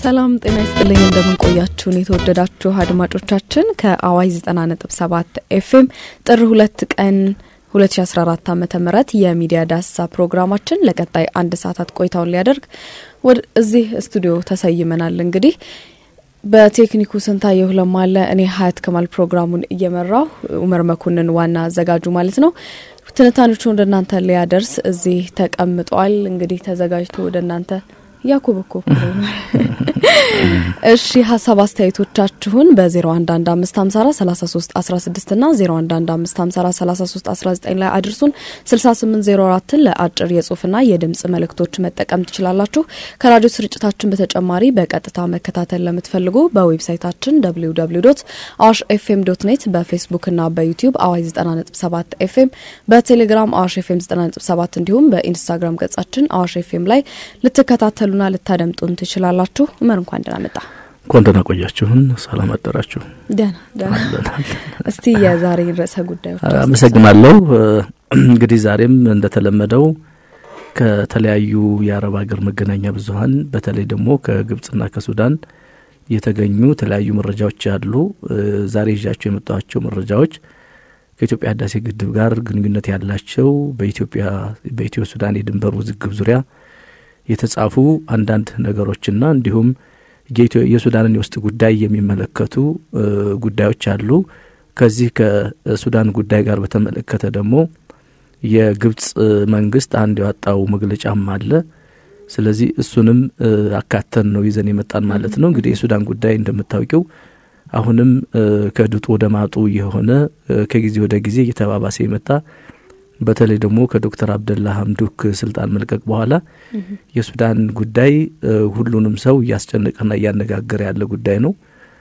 ሰላም ጤና ይስጥልኝ። እንደምንቆያችሁን የተወደዳችሁ አድማጮቻችን ከአዋይ 90.7 ኤፍኤም ጥር ሁለት ቀን 2014 ዓ ም የሚዲያ ዳሰሳ ፕሮግራማችን ለቀጣይ አንድ ሰዓታት ቆይታውን ሊያደርግ እዚህ ስቱዲዮ ተሰይመናል። እንግዲህ በቴክኒኩ ስንታየሁ ለማለ፣ እኔ ሀያት ከማል ፕሮግራሙን እየመራው ኡመር መኮንን ዋና አዘጋጁ ማለት ነው ትንታኔዎቹ ወደ እናንተ ሊያደርስ እዚህ ተቀምጧል። እንግዲህ ተዘጋጅቶ ወደ እናንተ ያኮበኮ እሺ ሀሳብ አስተያየቶቻችሁን በ0115543316 ና 0115543319 ላይ አድርሱን። 6804ን ለአጭር የጽሁፍና የድምጽ መልእክቶች መጠቀም ትችላላችሁ። ከራዲዮ ስርጭታችን በተጨማሪ በቀጥታ መከታተል ለምትፈልጉ በዌብሳይታችን www አዋሽ ኤፍኤም ዶት ኔት በፌስቡክ ና በዩቲዩብ አዋሽ 90.7 ኤፍኤም በቴሌግራም አዋሽ ኤፍኤም 90.7 እንዲሁም በኢንስታግራም ገጻችን አዋሽ ኤፍኤም ላይ ልትከታተሉና ልታደምጡን ትችላላችሁ። ኡመር እንኳን ደህና መጣ። እንኳን ደህና ቆያችሁን። ሰላም አደራችሁ። ደህና ደህና። እስቲ የዛሬ ርዕሰ ጉዳዮች አመሰግናለሁ። እንግዲህ ዛሬም እንደተለመደው ከተለያዩ የአረብ ሀገር መገናኛ ብዙኃን በተለይ ደግሞ ከግብጽና ከሱዳን የተገኙ የተለያዩ መረጃዎች አሉ። ዛሬ ይዣቸው የመጣኋቸው መረጃዎች ከኢትዮጵያ ህዳሴ ግድብ ጋር ግንኙነት ያላቸው በኢትዮጵያ በኢትዮ ሱዳን የድንበር ውዝግብ ዙሪያ የተጻፉ አንዳንድ ነገሮችና እንዲሁም የሱዳንን የውስጥ ጉዳይ የሚመለከቱ ጉዳዮች አሉ። ከዚህ ከሱዳን ጉዳይ ጋር በተመለከተ ደግሞ የግብጽ መንግስት አንድ ያወጣው መግለጫም አለ። ስለዚህ እሱንም አካተን ነው ይዘን የመጣን ማለት ነው። እንግዲህ የሱዳን ጉዳይ እንደምታውቂው አሁንም ከድጡ ወደ ማጡ የሆነ ከጊዜ ወደ ጊዜ እየተባባሰ የመጣ በተለይ ደግሞ ከዶክተር አብደላ ሀምዱክ ስልጣን መልቀቅ በኋላ የሱዳን ጉዳይ ሁሉንም ሰው እያስጨነቀና እያነጋገረ ያለ ጉዳይ ነው።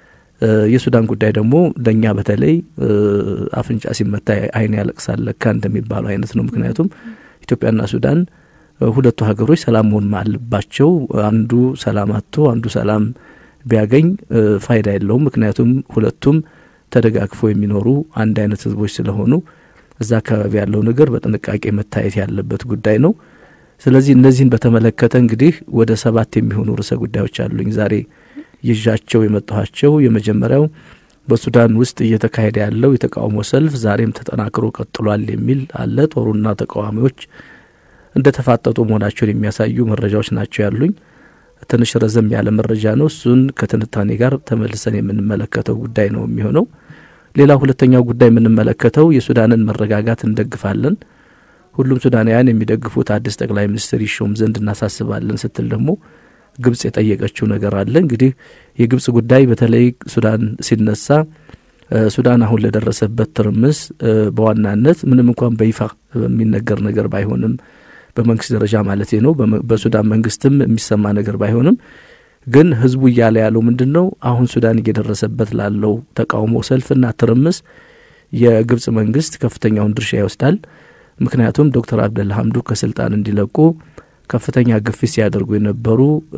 የሱዳን ጉዳይ ደግሞ ለእኛ በተለይ አፍንጫ ሲመታ ዓይን ያለቅሳል ለካ እንደሚባለው አይነት ነው። ምክንያቱም ኢትዮጵያና ሱዳን ሁለቱ ሀገሮች ሰላም መሆን አለባቸው። አንዱ ሰላም አጥቶ አንዱ ሰላም ቢያገኝ ፋይዳ የለውም። ምክንያቱም ሁለቱም ተደጋግፈው የሚኖሩ አንድ አይነት ህዝቦች ስለሆኑ እዛ አካባቢ ያለው ነገር በጥንቃቄ መታየት ያለበት ጉዳይ ነው። ስለዚህ እነዚህን በተመለከተ እንግዲህ ወደ ሰባት የሚሆኑ ርዕሰ ጉዳዮች አሉኝ ዛሬ ይዣቸው የመጣኋቸው። የመጀመሪያው በሱዳን ውስጥ እየተካሄደ ያለው የተቃውሞ ሰልፍ ዛሬም ተጠናክሮ ቀጥሏል የሚል አለ። ጦሩና ተቃዋሚዎች እንደ ተፋጠጡ መሆናቸውን የሚያሳዩ መረጃዎች ናቸው ያሉኝ። ትንሽ ረዘም ያለ መረጃ ነው። እሱን ከትንታኔ ጋር ተመልሰን የምንመለከተው ጉዳይ ነው የሚሆነው። ሌላ ሁለተኛው ጉዳይ የምንመለከተው የሱዳንን መረጋጋት እንደግፋለን፣ ሁሉም ሱዳናውያን የሚደግፉት አዲስ ጠቅላይ ሚኒስትር ይሾም ዘንድ እናሳስባለን ስትል ደግሞ ግብጽ የጠየቀችው ነገር አለ። እንግዲህ የግብጽ ጉዳይ በተለይ ሱዳን ሲነሳ ሱዳን አሁን ለደረሰበት ትርምስ በዋናነት ምንም እንኳን በይፋ የሚነገር ነገር ባይሆንም በመንግስት ደረጃ ማለት ነው፣ በሱዳን መንግስትም የሚሰማ ነገር ባይሆንም ግን ህዝቡ እያለ ያለው ምንድን ነው? አሁን ሱዳን እየደረሰበት ላለው ተቃውሞ ሰልፍና ትርምስ የግብጽ መንግስት ከፍተኛውን ድርሻ ይወስዳል። ምክንያቱም ዶክተር አብደላ ሀምዱ ከስልጣን እንዲለቁ ከፍተኛ ግፊት ሲያደርጉ የነበሩ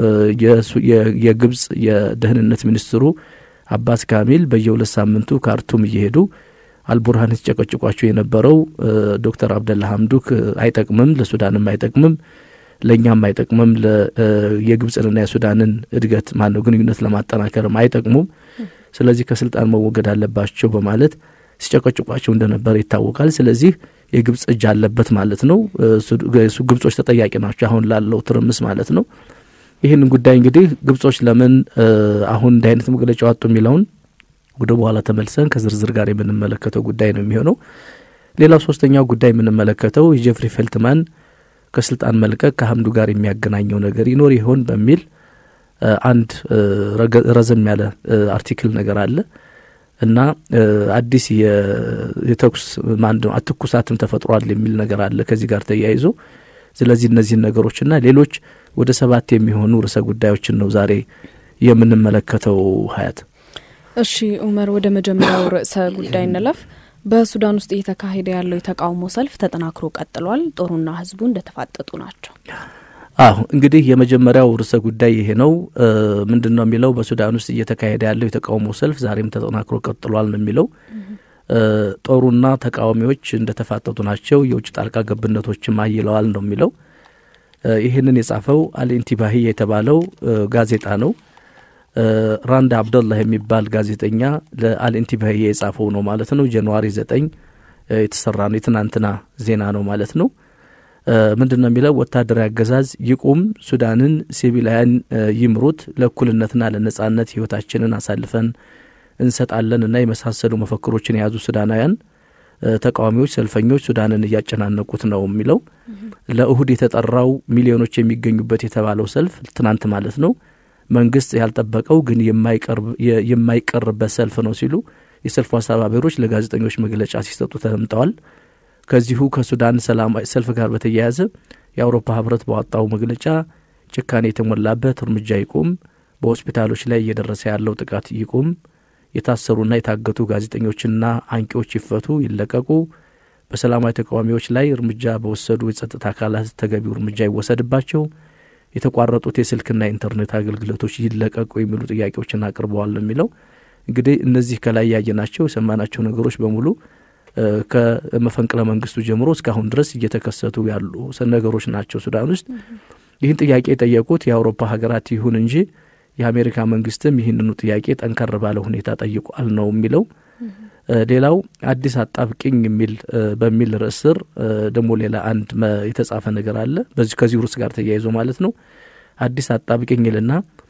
የግብጽ የደህንነት ሚኒስትሩ አባስ ካሚል በየሁለት ሳምንቱ ካርቱም እየሄዱ አልቡርሃን ሲጨቀጭቋቸው የነበረው ዶክተር አብደላ ሀምዱክ አይጠቅምም፣ ለሱዳንም አይጠቅምም ለእኛም አይጠቅምም፣ የግብፅንና የሱዳንን እድገት ማነው ግንኙነት ለማጠናከርም አይጠቅሙም። ስለዚህ ከስልጣን መወገድ አለባቸው በማለት ሲጨቀጭቋቸው እንደነበረ ይታወቃል። ስለዚህ የግብጽ እጅ አለበት ማለት ነው። ግብጾች ተጠያቂ ናቸው አሁን ላለው ትርምስ ማለት ነው። ይህንን ጉዳይ እንግዲህ ግብጾች ለምን አሁን እንዲህ አይነት መግለጫ ወጡ የሚለውን ወደ በኋላ ተመልሰን ከዝርዝር ጋር የምንመለከተው ጉዳይ ነው የሚሆነው። ሌላው ሶስተኛው ጉዳይ የምንመለከተው የጀፍሪ ፌልትማን ከስልጣን መልቀቅ ከሀምዱ ጋር የሚያገናኘው ነገር ይኖር ይሆን በሚል አንድ ረዘም ያለ አርቲክል ነገር አለ እና አዲስ የተኩስ ማንድ ትኩሳትም ተፈጥሯል የሚል ነገር አለ ከዚህ ጋር ተያይዞ። ስለዚህ እነዚህን ነገሮችና ሌሎች ወደ ሰባት የሚሆኑ ርዕሰ ጉዳዮችን ነው ዛሬ የምንመለከተው። ሀያት እሺ ኡመር፣ ወደ መጀመሪያው ርዕሰ ጉዳይ እንለፍ። በሱዳን ውስጥ እየተካሄደ ያለው የተቃውሞ ሰልፍ ተጠናክሮ ቀጥሏል። ጦሩና ህዝቡ እንደተፋጠጡ ናቸው። አሁ እንግዲህ የመጀመሪያው ርዕሰ ጉዳይ ይሄ ነው። ምንድን ነው የሚለው? በሱዳን ውስጥ እየተካሄደ ያለው የተቃውሞ ሰልፍ ዛሬም ተጠናክሮ ቀጥሏል ነው የሚለው። ጦሩና ተቃዋሚዎች እንደተፋጠጡ ናቸው። የውጭ ጣልቃ ገብነቶችም አይለዋል ነው የሚለው። ይህንን የጻፈው አልኢንቲባሂ የተባለው ጋዜጣ ነው። ራንድ አብደላህ የሚባል ጋዜጠኛ ለአልኢንቲባህ የጻፈው ነው ማለት ነው። ጃንዋሪ ዘጠኝ የተሰራ ነው። የትናንትና ዜና ነው ማለት ነው። ምንድን ነው የሚለው? ወታደራዊ አገዛዝ ይቁም፣ ሱዳንን ሲቪላውያን ይምሩት፣ ለእኩልነትና ለነጻነት ህይወታችንን አሳልፈን እንሰጣለን እና የመሳሰሉ መፈክሮችን የያዙ ሱዳናውያን ተቃዋሚዎች፣ ሰልፈኞች ሱዳንን እያጨናነቁት ነው የሚለው ለእሁድ የተጠራው ሚሊዮኖች የሚገኙበት የተባለው ሰልፍ ትናንት ማለት ነው መንግስት ያልጠበቀው ግን የማይቀርበት ሰልፍ ነው ሲሉ የሰልፉ አስተባባሪዎች ለጋዜጠኞች መግለጫ ሲሰጡ ተደምጠዋል። ከዚሁ ከሱዳን ሰላማዊ ሰልፍ ጋር በተያያዘ የአውሮፓ ህብረት ባወጣው መግለጫ ጭካኔ የተሞላበት እርምጃ ይቁም፣ በሆስፒታሎች ላይ እየደረሰ ያለው ጥቃት ይቁም፣ የታሰሩና የታገቱ ጋዜጠኞችና አንቂዎች ይፈቱ፣ ይለቀቁ፣ በሰላማዊ ተቃዋሚዎች ላይ እርምጃ በወሰዱ የጸጥታ አካላት ተገቢው እርምጃ ይወሰድባቸው፣ የተቋረጡት የስልክና የኢንተርኔት አገልግሎቶች ይለቀቁ የሚሉ ጥያቄዎችን አቅርበዋል ነው የሚለው። እንግዲህ እነዚህ ከላይ ያየናቸው የሰማናቸው ነገሮች በሙሉ ከመፈንቅለ መንግስቱ ጀምሮ እስካሁን ድረስ እየተከሰቱ ያሉ ነገሮች ናቸው ሱዳን ውስጥ። ይህን ጥያቄ የጠየቁት የአውሮፓ ሀገራት ይሁን እንጂ የአሜሪካ መንግስትም ይህንኑ ጥያቄ ጠንከር ባለ ሁኔታ ጠይቋል ነው የሚለው። ሌላው አዲስ አጣብቂኝ የሚል በሚል ርዕስ ስር ደግሞ ሌላ አንድ የተጻፈ ነገር አለ። በዚህ ከዚህ ርዕስ ጋር ተያይዞ ማለት ነው። አዲስ አጣብቂኝ ይልና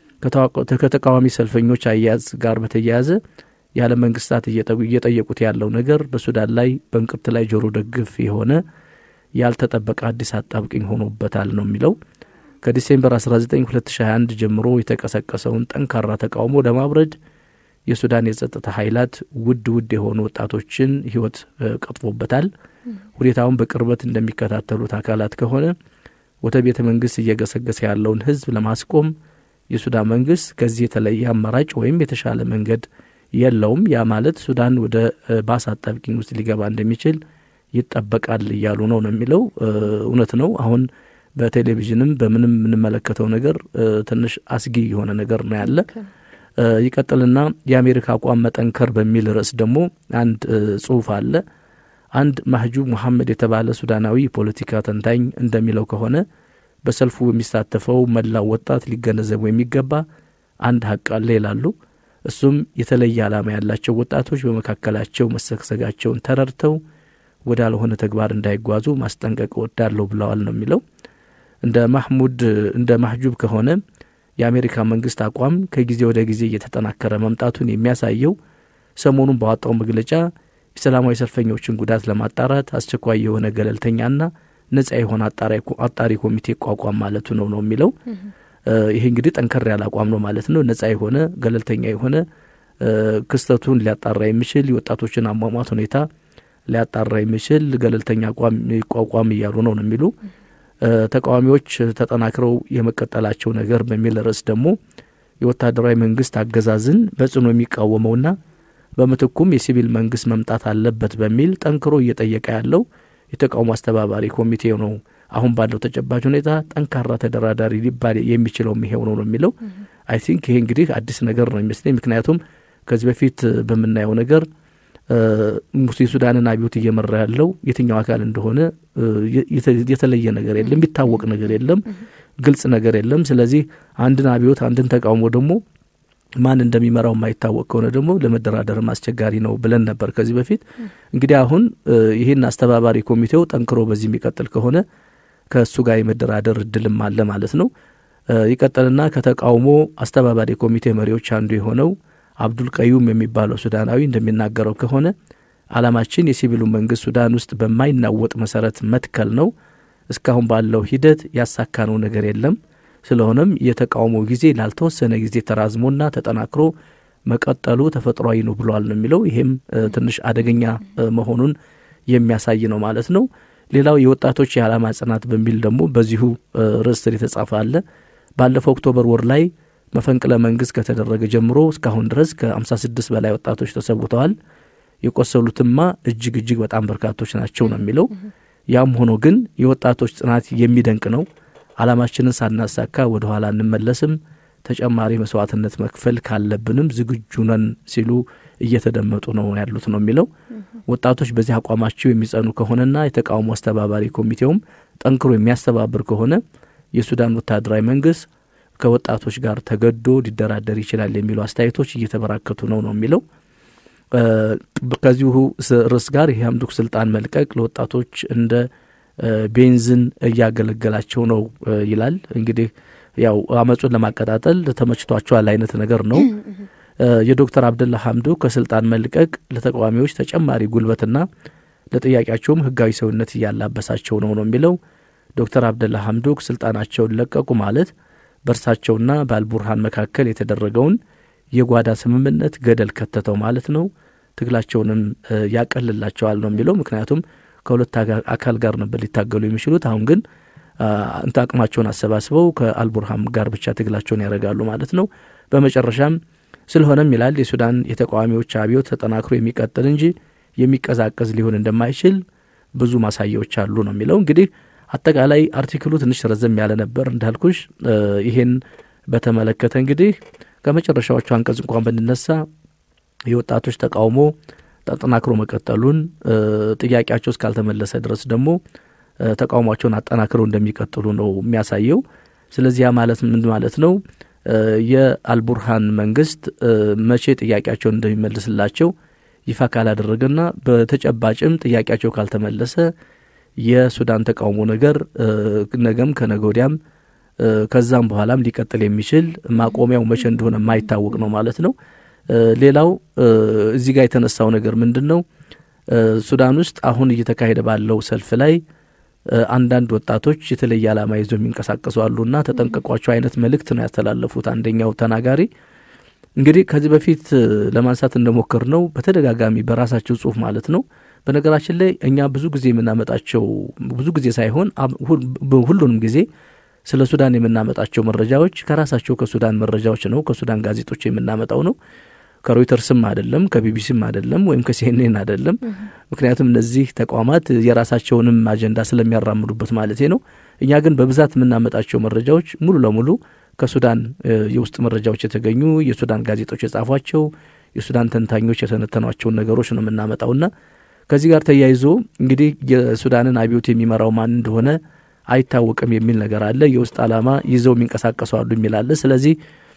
ከተቃዋሚ ሰልፈኞች አያያዝ ጋር በተያያዘ የዓለም መንግስታት እየጠየቁት ያለው ነገር በሱዳን ላይ በእንቅርት ላይ ጆሮ ደግፍ የሆነ ያልተጠበቀ አዲስ አጣብቂኝ ሆኖበታል ነው የሚለው። ከዲሴምበር 19 2021 ጀምሮ የተቀሰቀሰውን ጠንካራ ተቃውሞ ለማብረድ የሱዳን የጸጥታ ኃይላት ውድ ውድ የሆኑ ወጣቶችን ህይወት ቀጥፎበታል። ሁኔታውን በቅርበት እንደሚከታተሉት አካላት ከሆነ ወደ ቤተ መንግስት እየገሰገሰ ያለውን ህዝብ ለማስቆም የሱዳን መንግስት ከዚህ የተለየ አማራጭ ወይም የተሻለ መንገድ የለውም። ያ ማለት ሱዳን ወደ ባሰ አጣብቂኝ ውስጥ ሊገባ እንደሚችል ይጠበቃል እያሉ ነው ነው የሚለው። እውነት ነው። አሁን በቴሌቪዥንም በምንም የምንመለከተው ነገር ትንሽ አስጊ የሆነ ነገር ነው ያለ። ይቀጥልና የአሜሪካ አቋም መጠንከር በሚል ርዕስ ደግሞ አንድ ጽሁፍ አለ። አንድ ማህጁብ ሙሐመድ የተባለ ሱዳናዊ ፖለቲካ ተንታኝ እንደሚለው ከሆነ በሰልፉ የሚሳተፈው መላው ወጣት ሊገነዘቡ የሚገባ አንድ ሀቅ አለ ይላሉ። እሱም የተለየ ዓላማ ያላቸው ወጣቶች በመካከላቸው መሰግሰጋቸውን ተረድተው ወዳልሆነ ተግባር እንዳይጓዙ ማስጠንቀቅ እወዳለሁ ብለዋል ነው የሚለው። እንደ ማህሙድ እንደ ማህጁብ ከሆነ የአሜሪካ መንግስት አቋም ከጊዜ ወደ ጊዜ እየተጠናከረ መምጣቱን የሚያሳየው ሰሞኑን ባወጣው መግለጫ የሰላማዊ ሰልፈኞችን ጉዳት ለማጣራት አስቸኳይ የሆነ ገለልተኛና ነጻ የሆነ አጣሪ ኮሚቴ ቋቋም ማለቱ ነው ነው የሚለው። ይሄ እንግዲህ ጠንከር ያለ አቋም ነው ማለት ነው። ነጻ የሆነ ገለልተኛ የሆነ ክስተቱን ሊያጣራ የሚችል የወጣቶችን አሟሟት ሁኔታ ሊያጣራ የሚችል ገለልተኛ አቋም ይቋቋም እያሉ ነው ነው የሚሉ ተቃዋሚዎች ተጠናክረው የመቀጠላቸው ነገር በሚል ርዕስ ደግሞ የወታደራዊ መንግስት አገዛዝን በጽኑ የሚቃወመውና በምትኩም የሲቪል መንግስት መምጣት አለበት በሚል ጠንክሮ እየጠየቀ ያለው የተቃውሞ አስተባባሪ ኮሚቴው ነው። አሁን ባለው ተጨባጭ ሁኔታ ጠንካራ ተደራዳሪ ሊባል የሚችለው ይሄው ነው ነው የሚለው። አይ ቲንክ ይሄ እንግዲህ አዲስ ነገር ነው የሚመስለኝ። ምክንያቱም ከዚህ በፊት በምናየው ነገር የሱዳንን አብዮት እየመራ ያለው የትኛው አካል እንደሆነ የተለየ ነገር የለም፣ የሚታወቅ ነገር የለም፣ ግልጽ ነገር የለም። ስለዚህ አንድን አብዮት አንድን ተቃውሞ ደግሞ ማን እንደሚመራው የማይታወቅ ከሆነ ደግሞ ለመደራደርም አስቸጋሪ ነው ብለን ነበር ከዚህ በፊት። እንግዲህ አሁን ይህን አስተባባሪ ኮሚቴው ጠንክሮ በዚህ የሚቀጥል ከሆነ ከእሱ ጋር የመደራደር እድልም አለ ማለት ነው። ይቀጥልና ከተቃውሞ አስተባባሪ ኮሚቴ መሪዎች አንዱ የሆነው አብዱል ቀዩም የሚባለው ሱዳናዊ እንደሚናገረው ከሆነ ዓላማችን የሲቪሉ መንግስት ሱዳን ውስጥ በማይናወጥ መሰረት መትከል ነው። እስካሁን ባለው ሂደት ያሳካነው ነገር የለም። ስለሆነም የተቃውሞ ጊዜ ላልተወሰነ ጊዜ ተራዝሞና ተጠናክሮ መቀጠሉ ተፈጥሯዊ ነው ብለዋል ነው የሚለው። ይሄም ትንሽ አደገኛ መሆኑን የሚያሳይ ነው ማለት ነው። ሌላው የወጣቶች የዓላማ ጽናት በሚል ደግሞ በዚሁ ርዕስ ስር የተጻፈ አለ። ባለፈው ኦክቶበር ወር ላይ መፈንቅለ መንግስት ከተደረገ ጀምሮ እስካሁን ድረስ ከ56 በላይ ወጣቶች ተሰውተዋል። የቆሰሉትማ እጅግ እጅግ በጣም በርካቶች ናቸው ነው የሚለው። ያም ሆኖ ግን የወጣቶች ጽናት የሚደንቅ ነው። ዓላማችንን ሳናሳካ ወደ ኋላ እንመለስም፣ ተጨማሪ መስዋዕትነት መክፈል ካለብንም ዝግጁ ነን ሲሉ እየተደመጡ ነው ያሉት ነው የሚለው። ወጣቶች በዚህ አቋማቸው የሚጸኑ ከሆነና የተቃውሞ አስተባባሪ ኮሚቴውም ጠንክሮ የሚያስተባብር ከሆነ የሱዳን ወታደራዊ መንግስት ከወጣቶች ጋር ተገዶ ሊደራደር ይችላል የሚሉ አስተያየቶች እየተበራከቱ ነው ነው የሚለው ከዚሁ ርዕስ ጋር ይህ ሀምዱክ ስልጣን መልቀቅ ለወጣቶች እንደ ቤንዝን እያገለገላቸው ነው ይላል። እንግዲህ ያው አመፁን ለማቀጣጠል ተመችቷቸዋል አይነት ነገር ነው። የዶክተር አብደላ ሀምዱክ ከስልጣን መልቀቅ ለተቃዋሚዎች ተጨማሪ ጉልበትና ለጥያቄያቸውም ህጋዊ ሰውነት እያላበሳቸው ነው ነው የሚለው ዶክተር አብደላ ሀምዱክ ስልጣናቸውን ለቀቁ ማለት በእርሳቸውና በአልቡርሃን መካከል የተደረገውን የጓዳ ስምምነት ገደል ከተተው ማለት ነው። ትግላቸውንም ያቀልላቸዋል ነው የሚለው ምክንያቱም ከሁለት አካል ጋር ነበር ሊታገሉ የሚችሉት። አሁን ግን እንተ አቅማቸውን አሰባስበው ከአልቡርሃም ጋር ብቻ ትግላቸውን ያደርጋሉ ማለት ነው። በመጨረሻም ስለሆነም ይላል የሱዳን የተቃዋሚዎች አብዮት ተጠናክሮ የሚቀጥል እንጂ የሚቀዛቀዝ ሊሆን እንደማይችል ብዙ ማሳያዎች አሉ ነው የሚለው። እንግዲህ አጠቃላይ አርቲክሉ ትንሽ ረዘም ያለ ነበር እንዳልኩሽ። ይሄን በተመለከተ እንግዲህ ከመጨረሻዎቹ አንቀጽ እንኳን ብንነሳ የወጣቶች ተቃውሞ ተጠናክሮ መቀጠሉን ጥያቄያቸው እስካልተመለሰ ድረስ ደግሞ ተቃውሟቸውን አጠናክረው እንደሚቀጥሉ ነው የሚያሳየው። ስለዚህ ያ ማለት ምን ማለት ነው? የአልቡርሃን መንግስት መቼ ጥያቄያቸውን እንደሚመልስላቸው ይፋ ካላደረገና በተጨባጭም ጥያቄያቸው ካልተመለሰ የሱዳን ተቃውሞ ነገር ነገም ከነገ ወዲያም ከዛም በኋላም ሊቀጥል የሚችል ማቆሚያው መቼ እንደሆነ የማይታወቅ ነው ማለት ነው። ሌላው እዚህ ጋር የተነሳው ነገር ምንድን ነው? ሱዳን ውስጥ አሁን እየተካሄደ ባለው ሰልፍ ላይ አንዳንድ ወጣቶች የተለየ ዓላማ ይዘው የሚንቀሳቀሱ አሉና ተጠንቀቋቸው አይነት መልእክት ነው ያስተላለፉት። አንደኛው ተናጋሪ እንግዲህ ከዚህ በፊት ለማንሳት እንደሞከር ነው በተደጋጋሚ በራሳቸው ጽሁፍ ማለት ነው። በነገራችን ላይ እኛ ብዙ ጊዜ የምናመጣቸው ብዙ ጊዜ ሳይሆን ሁሉንም ጊዜ ስለ ሱዳን የምናመጣቸው መረጃዎች ከራሳቸው ከሱዳን መረጃዎች ነው፣ ከሱዳን ጋዜጦች የምናመጣው ነው። ከሮይተርስም አይደለም፣ ከቢቢሲም አይደለም፣ ወይም ከሲኤንኤን አይደለም። ምክንያቱም እነዚህ ተቋማት የራሳቸውንም አጀንዳ ስለሚያራምዱበት ማለት ነው። እኛ ግን በብዛት የምናመጣቸው መረጃዎች ሙሉ ለሙሉ ከሱዳን የውስጥ መረጃዎች የተገኙ የሱዳን ጋዜጦች የጻፏቸው የሱዳን ተንታኞች የተነተኗቸውን ነገሮች ነው የምናመጣውና ከዚህ ጋር ተያይዞ እንግዲህ የሱዳንን አብዮት የሚመራው ማን እንደሆነ አይታወቅም የሚል ነገር አለ። የውስጥ ዓላማ ይዘው የሚንቀሳቀሱ አሉ የሚል አለ። ስለዚህ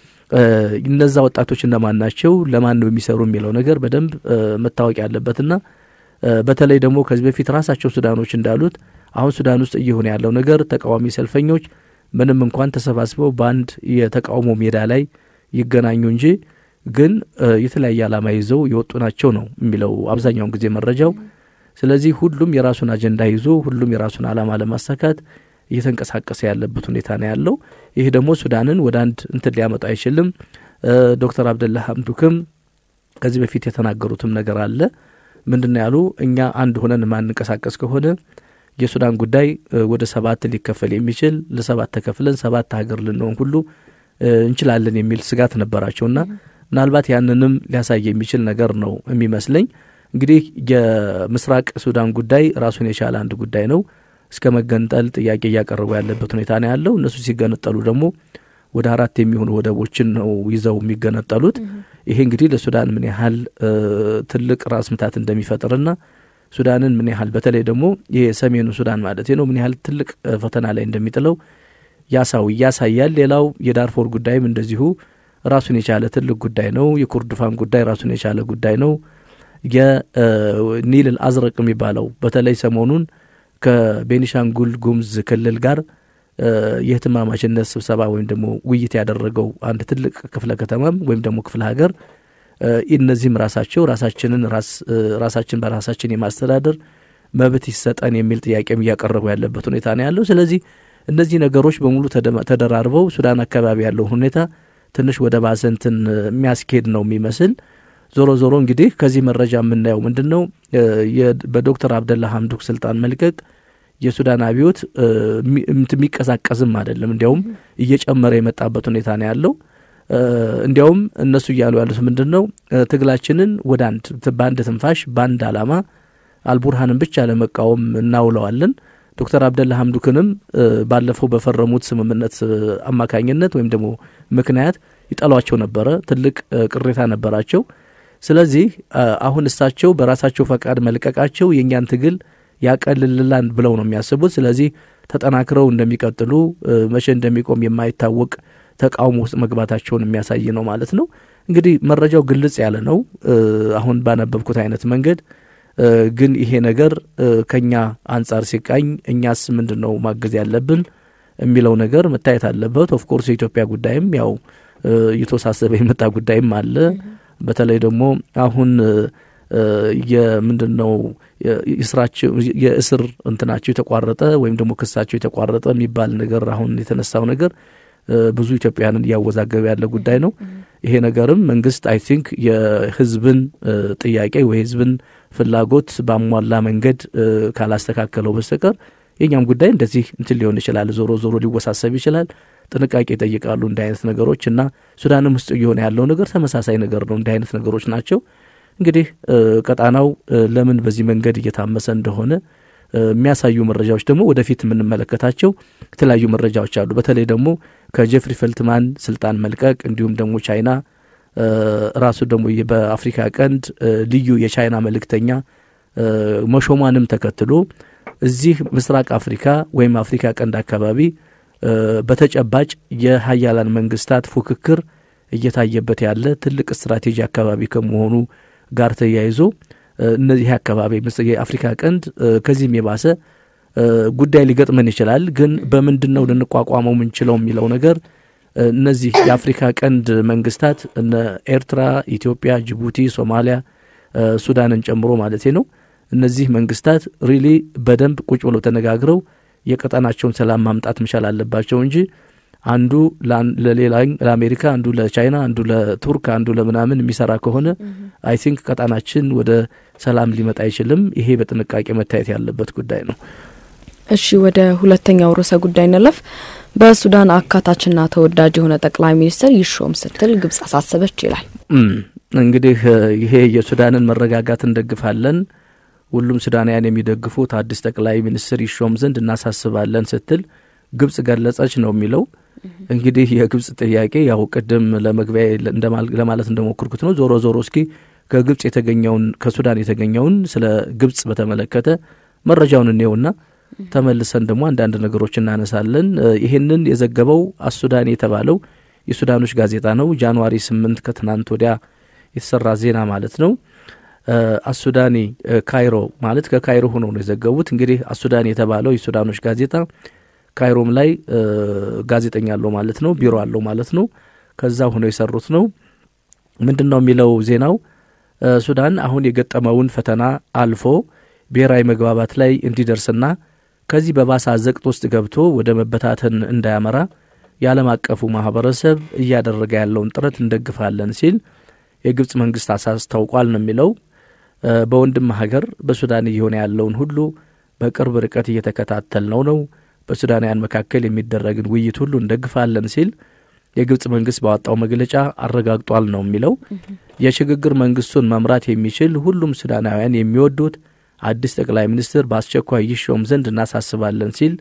እነዛ ወጣቶች እነማን ናቸው፣ ለማን ነው የሚሰሩ የሚለው ነገር በደንብ መታወቅ ያለበትና በተለይ ደግሞ ከዚህ በፊት ራሳቸው ሱዳኖች እንዳሉት አሁን ሱዳን ውስጥ እየሆነ ያለው ነገር ተቃዋሚ ሰልፈኞች ምንም እንኳን ተሰባስበው በአንድ የተቃውሞ ሜዳ ላይ ይገናኙ እንጂ ግን የተለያየ ዓላማ ይዘው የወጡ ናቸው ነው የሚለው አብዛኛውን ጊዜ መረጃው። ስለዚህ ሁሉም የራሱን አጀንዳ ይዞ ሁሉም የራሱን ዓላማ ለማሳካት እየተንቀሳቀሰ ያለበት ሁኔታ ነው ያለው። ይህ ደግሞ ሱዳንን ወደ አንድ እንትን ሊያመጣ አይችልም። ዶክተር አብደላ ሀምዱክም ከዚህ በፊት የተናገሩትም ነገር አለ። ምንድን ነው ያሉ? እኛ አንድ ሆነን ማንንቀሳቀስ ከሆነ የሱዳን ጉዳይ ወደ ሰባት ሊከፈል የሚችል ለሰባት ተከፍለን ሰባት ሀገር ልንሆን ሁሉ እንችላለን የሚል ስጋት ነበራቸውና ምናልባት ያንንም ሊያሳይ የሚችል ነገር ነው የሚመስለኝ። እንግዲህ የምስራቅ ሱዳን ጉዳይ ራሱን የቻለ አንድ ጉዳይ ነው። እስከ መገንጠል ጥያቄ እያቀረቡ ያለበት ሁኔታ ነው ያለው። እነሱ ሲገነጠሉ ደግሞ ወደ አራት የሚሆኑ ወደቦችን ነው ይዘው የሚገነጠሉት። ይሄ እንግዲህ ለሱዳን ምን ያህል ትልቅ ራስ ምታት እንደሚፈጥርና ሱዳንን ምን ያህል በተለይ ደግሞ የሰሜኑ ሱዳን ማለት ነው ምን ያህል ትልቅ ፈተና ላይ እንደሚጥለው ያሳው ያሳያል። ሌላው የዳርፎር ጉዳይም እንደዚሁ ራሱን የቻለ ትልቅ ጉዳይ ነው። የኩርድፋን ጉዳይ ራሱን የቻለ ጉዳይ ነው። የኒል አዝረቅ የሚባለው በተለይ ሰሞኑን ከቤኒሻንጉል ጉሙዝ ክልል ጋር የህትማማችነት ስብሰባ ወይም ደግሞ ውይይት ያደረገው አንድ ትልቅ ክፍለ ከተማም ወይም ደግሞ ክፍለ ሀገር እነዚህም ራሳቸው ራሳችንን ራሳችን በራሳችን የማስተዳደር መብት ይሰጠን የሚል ጥያቄም እያቀረቡ ያለበት ሁኔታ ነው ያለው። ስለዚህ እነዚህ ነገሮች በሙሉ ተደራርበው ሱዳን አካባቢ ያለውን ሁኔታ ትንሽ ወደ ባሰ እንትን የሚያስኬድ ነው የሚመስል። ዞሮ ዞሮ እንግዲህ ከዚህ መረጃ የምናየው ምንድን ነው በዶክተር አብደላ ሀምዱክ ስልጣን መልቀቅ የሱዳን አብዮት የሚቀዛቀዝም አይደለም፣ እንዲያውም እየጨመረ የመጣበት ሁኔታ ነው ያለው። እንዲያውም እነሱ እያሉ ያሉት ምንድን ነው ትግላችንን ወደ አንድ በአንድ ትንፋሽ በአንድ ዓላማ አልቡርሃንን ብቻ ለመቃወም እናውለዋለን። ዶክተር አብደላ ሀምዱክንም ባለፈው በፈረሙት ስምምነት አማካኝነት ወይም ደግሞ ምክንያት ይጠሏቸው ነበረ። ትልቅ ቅሬታ ነበራቸው። ስለዚህ አሁን እሳቸው በራሳቸው ፈቃድ መልቀቃቸው የእኛን ትግል ያቀልልላን ብለው ነው የሚያስቡት። ስለዚህ ተጠናክረው እንደሚቀጥሉ መቼ እንደሚቆም የማይታወቅ ተቃውሞ ውስጥ መግባታቸውን የሚያሳይ ነው ማለት ነው። እንግዲህ መረጃው ግልጽ ያለ ነው አሁን ባነበብኩት አይነት መንገድ ግን ይሄ ነገር ከኛ አንጻር ሲቃኝ እኛስ ምንድን ነው ማገዝ ያለብን የሚለው ነገር መታየት አለበት። ኦፍኮርስ የኢትዮጵያ ጉዳይም ያው እየተወሳሰበ የመጣ ጉዳይም አለ። በተለይ ደግሞ አሁን የምንድን ነው የስራቸው የእስር እንትናቸው የተቋረጠ ወይም ደግሞ ክሳቸው የተቋረጠ የሚባል ነገር አሁን የተነሳው ነገር ብዙ ኢትዮጵያውያንን እያወዛገበ ያለ ጉዳይ ነው። ይሄ ነገርም መንግስት አይ ቲንክ የህዝብን ጥያቄ ወይ ህዝብን ፍላጎት ባሟላ መንገድ ካላስተካከለው በስተቀር የኛም ጉዳይ እንደዚህ እንትን ሊሆን ይችላል። ዞሮ ዞሮ ሊወሳሰብ ይችላል። ጥንቃቄ ይጠይቃሉ እንዲህ አይነት ነገሮች እና ሱዳንም ውስጥ እየሆነ ያለው ነገር ተመሳሳይ ነገር ነው። እንዲህ አይነት ነገሮች ናቸው። እንግዲህ ቀጣናው ለምን በዚህ መንገድ እየታመሰ እንደሆነ የሚያሳዩ መረጃዎች ደግሞ ወደፊት የምንመለከታቸው የተለያዩ መረጃዎች አሉ። በተለይ ደግሞ ከጀፍሪ ፈልትማን ስልጣን መልቀቅ እንዲሁም ደግሞ ቻይና ራሱ ደግሞ በአፍሪካ ቀንድ ልዩ የቻይና መልእክተኛ መሾሟንም ተከትሎ እዚህ ምስራቅ አፍሪካ ወይም አፍሪካ ቀንድ አካባቢ በተጨባጭ የሀያላን መንግስታት ፉክክር እየታየበት ያለ ትልቅ ስትራቴጂ አካባቢ ከመሆኑ ጋር ተያይዞ እነዚህ አካባቢ የአፍሪካ ቀንድ ከዚህም የባሰ ጉዳይ ሊገጥመን ይችላል። ግን በምንድን ነው ልንቋቋመው የምንችለው የሚለው ነገር እነዚህ የአፍሪካ ቀንድ መንግስታት እነ ኤርትራ፣ ኢትዮጵያ፣ ጅቡቲ፣ ሶማሊያ፣ ሱዳንን ጨምሮ ማለት ነው። እነዚህ መንግስታት ሪሊ በደንብ ቁጭ ብለው ተነጋግረው የቀጠናቸውን ሰላም ማምጣት መቻል አለባቸው እንጂ አንዱ ለሌላ ለአሜሪካ፣ አንዱ ለቻይና፣ አንዱ ለቱርክ፣ አንዱ ለምናምን የሚሰራ ከሆነ አይ ቲንክ ቀጣናችን ወደ ሰላም ሊመጣ አይችልም። ይሄ በጥንቃቄ መታየት ያለበት ጉዳይ ነው። እሺ ወደ ሁለተኛው ርዕሰ ጉዳይ እንለፍ። በሱዳን አካታችና ተወዳጅ የሆነ ጠቅላይ ሚኒስትር ይሾም ስትል ግብጽ አሳሰበች ይላል። እንግዲህ ይሄ የሱዳንን መረጋጋት እንደግፋለን፣ ሁሉም ሱዳናውያን የሚደግፉት አዲስ ጠቅላይ ሚኒስትር ይሾም ዘንድ እናሳስባለን ስትል ግብጽ ገለጸች ነው የሚለው። እንግዲህ የግብጽ ጥያቄ ያው ቅድም ለመግቢያ ለማለት እንደሞክርኩት ነው። ዞሮ ዞሮ እስኪ ከግብጽ የተገኘውን ከሱዳን የተገኘውን ስለ ግብጽ በተመለከተ መረጃውን እንየውና ተመልሰን ደግሞ አንዳንድ ነገሮች እናነሳለን። ይህንን የዘገበው አሱዳን የተባለው የሱዳኖች ጋዜጣ ነው። ጃንዋሪ ስምንት ከትናንት ወዲያ የተሰራ ዜና ማለት ነው። አሱዳኒ ካይሮ ማለት ከካይሮ ሆነው ነው የዘገቡት። እንግዲህ አሱዳን የተባለው የሱዳኖች ጋዜጣ ካይሮም ላይ ጋዜጠኛ አለው ማለት ነው፣ ቢሮ አለው ማለት ነው። ከዛ ሆነው የሰሩት ነው። ምንድን ነው የሚለው ዜናው? ሱዳን አሁን የገጠመውን ፈተና አልፎ ብሔራዊ መግባባት ላይ እንዲደርስና ከዚህ በባሰ አዘቅት ውስጥ ገብቶ ወደ መበታተን እንዳያመራ የዓለም አቀፉ ማህበረሰብ እያደረገ ያለውን ጥረት እንደግፋለን ሲል የግብጽ መንግስት አስታውቋል ነው የሚለው። በወንድም ሀገር በሱዳን እየሆነ ያለውን ሁሉ በቅርብ ርቀት እየተከታተል ነው ነው በሱዳናውያን መካከል የሚደረግን ውይይት ሁሉ እንደግፋለን ሲል የግብጽ መንግስት ባወጣው መግለጫ አረጋግጧል ነው የሚለው። የሽግግር መንግስቱን መምራት የሚችል ሁሉም ሱዳናውያን የሚወዱት አዲስ ጠቅላይ ሚኒስትር በአስቸኳይ ይሾም ዘንድ እናሳስባለን ሲል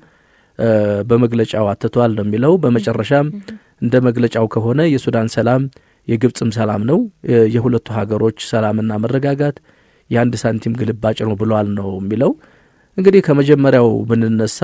በመግለጫው አትቷል ነው የሚለው። በመጨረሻም እንደ መግለጫው ከሆነ የሱዳን ሰላም የግብጽም ሰላም ነው፣ የሁለቱ ሀገሮች ሰላምና መረጋጋት የአንድ ሳንቲም ግልባጭ ነው ብሏል ነው የሚለው። እንግዲህ ከመጀመሪያው ብንነሳ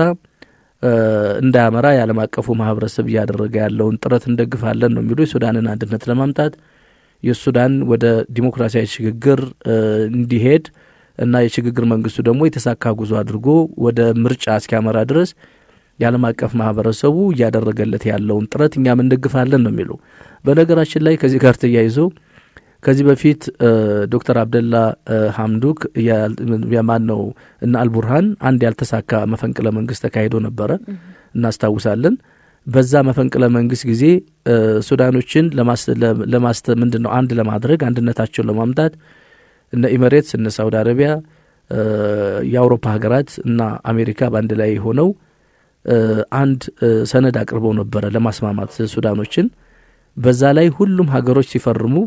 እንዳያመራ የዓለም አቀፉ ማህበረሰብ እያደረገ ያለውን ጥረት እንደግፋለን ነው የሚሉ የሱዳንን አንድነት ለማምጣት የሱዳን ወደ ዲሞክራሲያዊ ሽግግር እንዲሄድ እና የሽግግር መንግስቱ ደግሞ የተሳካ ጉዞ አድርጎ ወደ ምርጫ እስኪያመራ ድረስ የዓለም አቀፍ ማህበረሰቡ እያደረገለት ያለውን ጥረት እኛም እንደግፋለን ነው የሚሉ። በነገራችን ላይ ከዚህ ጋር ተያይዞ ከዚህ በፊት ዶክተር አብደላ ሀምዱክ የማን ነው እና አልቡርሃን አንድ ያልተሳካ መፈንቅለ መንግስት ተካሂዶ ነበረ እናስታውሳለን። በዛ መፈንቅለ መንግስት ጊዜ ሱዳኖችን ለማስተ ምንድን ነው አንድ ለማድረግ አንድነታቸውን ለማምጣት እነ ኢሚሬትስ እነ ሳውዲ አረቢያ የአውሮፓ ሀገራት እና አሜሪካ በአንድ ላይ ሆነው አንድ ሰነድ አቅርበው ነበረ ለማስማማት ሱዳኖችን። በዛ ላይ ሁሉም ሀገሮች ሲፈርሙ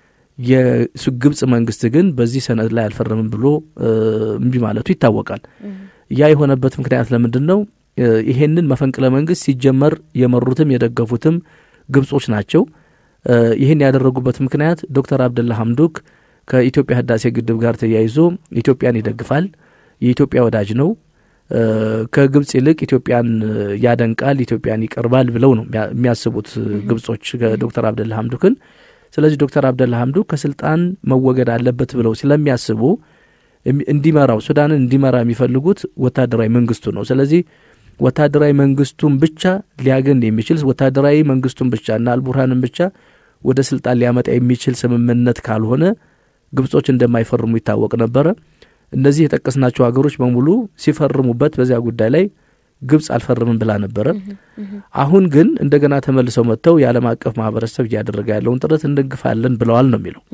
የግብጽ መንግስት ግን በዚህ ሰነድ ላይ አልፈረምም ብሎ እምቢ ማለቱ ይታወቃል። ያ የሆነበት ምክንያት ለምንድን ነው? ይሄንን መፈንቅለ መንግስት ሲጀመር የመሩትም የደገፉትም ግብጾች ናቸው። ይህን ያደረጉበት ምክንያት ዶክተር አብደላ ሀምዱክ ከኢትዮጵያ ህዳሴ ግድብ ጋር ተያይዞ ኢትዮጵያን ይደግፋል፣ የኢትዮጵያ ወዳጅ ነው። ከግብጽ ይልቅ ኢትዮጵያን ያደንቃል፣ ኢትዮጵያን ይቀርባል ብለው ነው የሚያስቡት ግብጾች ዶክተር አብደላ ሀምዱክን። ስለዚህ ዶክተር አብደላ ሀምዱክ ከስልጣን መወገድ አለበት ብለው ስለሚያስቡ እንዲመራው ሱዳንን እንዲመራ የሚፈልጉት ወታደራዊ መንግስቱ ነው። ስለዚህ ወታደራዊ መንግስቱን ብቻ ሊያገን የሚችል ወታደራዊ መንግስቱን ብቻ እና አልቡርሃንን ብቻ ወደ ስልጣን ሊያመጣ የሚችል ስምምነት ካልሆነ ግብጾች እንደማይፈርሙ ይታወቅ ነበረ። እነዚህ የጠቀስናቸው ሀገሮች በሙሉ ሲፈርሙበት በዚያ ጉዳይ ላይ ግብጽ አልፈርምም ብላ ነበረ። አሁን ግን እንደገና ተመልሰው መጥተው የዓለም አቀፍ ማህበረሰብ እያደረገ ያለውን ጥረት እንደግፋለን ብለዋል ነው የሚለው።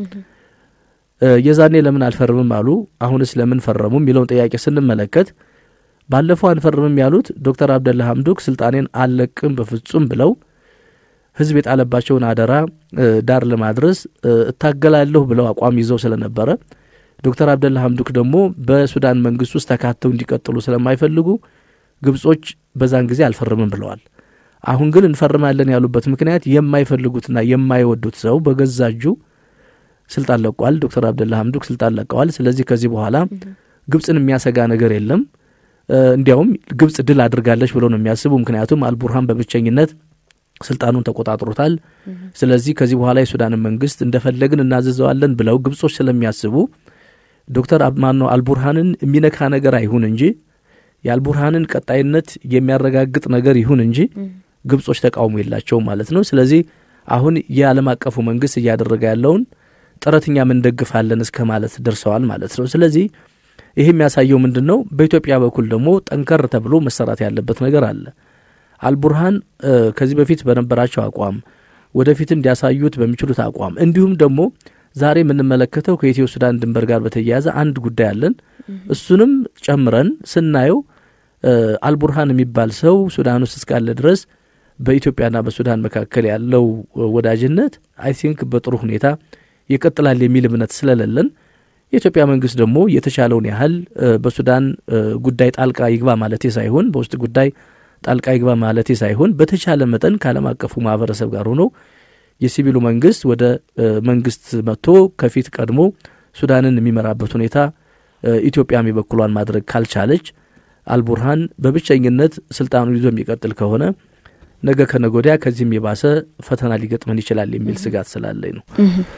የዛኔ ለምን አልፈርምም አሉ፣ አሁንስ ለምን ፈረሙ የሚለውን ጥያቄ ስንመለከት ባለፈው አንፈርምም ያሉት ዶክተር አብደላ ሀምዱክ ስልጣኔን አልለቅም በፍጹም ብለው ህዝብ የጣለባቸውን አደራ ዳር ለማድረስ እታገላለሁ ብለው አቋም ይዘው ስለነበረ ዶክተር አብደላ ሀምዱክ ደግሞ በሱዳን መንግስት ውስጥ ተካተው እንዲቀጥሉ ስለማይፈልጉ ግብጾች በዛን ጊዜ አልፈርምም ብለዋል። አሁን ግን እንፈርማለን ያሉበት ምክንያት የማይፈልጉትና የማይወዱት ሰው በገዛ እጁ ስልጣን ለቋል። ዶክተር አብደላ ሀምዱክ ስልጣን ለቀዋል። ስለዚህ ከዚህ በኋላ ግብጽን የሚያሰጋ ነገር የለም። እንዲያውም ግብጽ ድል አድርጋለች ብለው ነው የሚያስቡ። ምክንያቱም አልቡርሃን በብቸኝነት ስልጣኑን ተቆጣጥሮታል። ስለዚህ ከዚህ በኋላ የሱዳንን መንግስት እንደፈለግን እናዘዘዋለን ብለው ግብጾች ስለሚያስቡ ዶክተር ማነው አልቡርሃንን የሚነካ ነገር አይሁን እንጂ የአልቡርሃንን ቀጣይነት የሚያረጋግጥ ነገር ይሁን እንጂ ግብጾች ተቃውሞ የላቸውም ማለት ነው። ስለዚህ አሁን የዓለም አቀፉ መንግስት እያደረገ ያለውን ጥረት እኛም እንደግፋለን እስከ ማለት ደርሰዋል ማለት ነው። ስለዚህ ይህ የሚያሳየው ምንድን ነው? በኢትዮጵያ በኩል ደግሞ ጠንከር ተብሎ መሰራት ያለበት ነገር አለ። አልቡርሃን ከዚህ በፊት በነበራቸው አቋም ወደፊትም ሊያሳዩት በሚችሉት አቋም እንዲሁም ደግሞ ዛሬ የምንመለከተው ከኢትዮ ሱዳን ድንበር ጋር በተያያዘ አንድ ጉዳይ አለን። እሱንም ጨምረን ስናየው አልቡርሃን የሚባል ሰው ሱዳን ውስጥ እስካለ ድረስ በኢትዮጵያና በሱዳን መካከል ያለው ወዳጅነት አይ ቲንክ በጥሩ ሁኔታ ይቀጥላል የሚል እምነት ስለሌለን የኢትዮጵያ መንግስት ደግሞ የተቻለውን ያህል በሱዳን ጉዳይ ጣልቃ ይግባ ማለቴ ሳይሆን በውስጥ ጉዳይ ጣልቃ ይግባ ማለቴ ሳይሆን በተቻለ መጠን ከዓለም አቀፉ ማህበረሰብ ጋር ሆኖ የሲቪሉ መንግስት ወደ መንግስት መጥቶ ከፊት ቀድሞ ሱዳንን የሚመራበት ሁኔታ ኢትዮጵያም የበኩሏን ማድረግ ካልቻለች አልቡርሃን በብቸኝነት ስልጣኑን ይዞ የሚቀጥል ከሆነ ነገ ከነገ ወዲያ ከዚህም የባሰ ፈተና ሊገጥመን ይችላል የሚል ስጋት ስላለኝ ነው።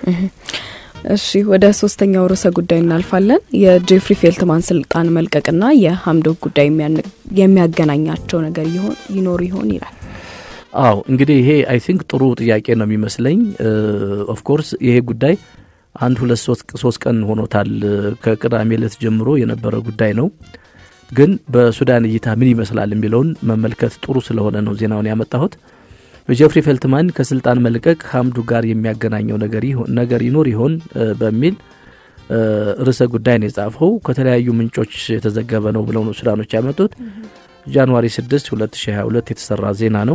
እሺ ወደ ሶስተኛው ርዕሰ ጉዳይ እናልፋለን። የጄፍሪ ፌልትማን ስልጣን መልቀቅና የሀምዶክ ጉዳይ የሚያገናኛቸው ነገር ይኖር ይሆን ይላል። አዎ እንግዲህ ይሄ አይ ቲንክ ጥሩ ጥያቄ ነው የሚመስለኝ። ኦፍኮርስ ይሄ ጉዳይ አንድ ሁለት ሶስት ቀን ሆኖታል ከቅዳሜ ዕለት ጀምሮ የነበረ ጉዳይ ነው። ግን በሱዳን እይታ ምን ይመስላል የሚለውን መመልከት ጥሩ ስለሆነ ነው ዜናውን ያመጣሁት። ጀፍሪ ፌልትማን ከስልጣን መልቀቅ ሀምዱ ጋር የሚያገናኘው ነገር ይኖር ይሆን በሚል ርዕሰ ጉዳይ ነው የጻፈው። ከተለያዩ ምንጮች የተዘገበ ነው ብለው ነው ሱዳኖች ያመጡት። ጃንዋሪ 6 2022 የተሰራ ዜና ነው።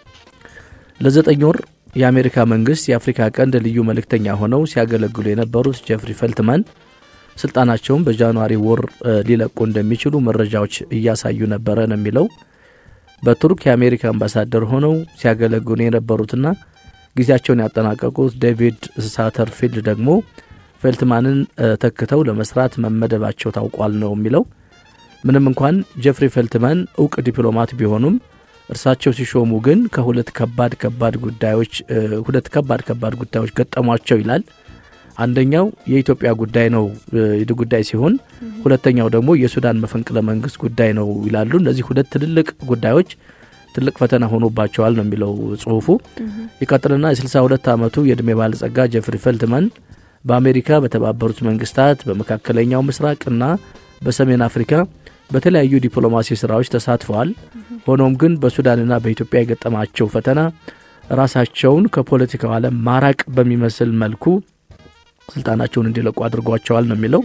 ለዘጠኝ ወር የአሜሪካ መንግስት የአፍሪካ ቀንድ ልዩ መልእክተኛ ሆነው ሲያገለግሉ የነበሩት ጀፍሪ ፌልትማን ስልጣናቸውን በጃንዋሪ ወር ሊለቁ እንደሚችሉ መረጃዎች እያሳዩ ነበረ ነው የሚለው። በቱርክ የአሜሪካ አምባሳደር ሆነው ሲያገለግሉ የነበሩትና ጊዜያቸውን ያጠናቀቁት ዴቪድ ሳተርፊልድ ደግሞ ፌልትማንን ተክተው ለመስራት መመደባቸው ታውቋል ነው የሚለው። ምንም እንኳን ጀፍሪ ፌልትማን እውቅ ዲፕሎማት ቢሆኑም እርሳቸው ሲሾሙ ግን ከሁለት ከባድ ከባድ ጉዳዮች ሁለት ከባድ ከባድ ጉዳዮች ገጠሟቸው ይላል። አንደኛው የኢትዮጵያ ጉዳይ ነው ጉዳይ ሲሆን ሁለተኛው ደግሞ የሱዳን መፈንቅለ መንግስት ጉዳይ ነው ይላሉ። እነዚህ ሁለት ትልልቅ ጉዳዮች ትልቅ ፈተና ሆኖባቸዋል ነው የሚለው ጽሁፉ። ይቀጥልና የ62 ዓመቱ የዕድሜ ባለጸጋ ጀፍሪ ፌልትማን በአሜሪካ፣ በተባበሩት መንግስታት፣ በመካከለኛው ምስራቅና በሰሜን አፍሪካ በተለያዩ ዲፕሎማሲ ስራዎች ተሳትፈዋል። ሆኖም ግን በሱዳንና በኢትዮጵያ የገጠማቸው ፈተና ራሳቸውን ከፖለቲካው ዓለም ማራቅ በሚመስል መልኩ ስልጣናቸውን እንዲለቁ አድርጓቸዋል ነው የሚለው።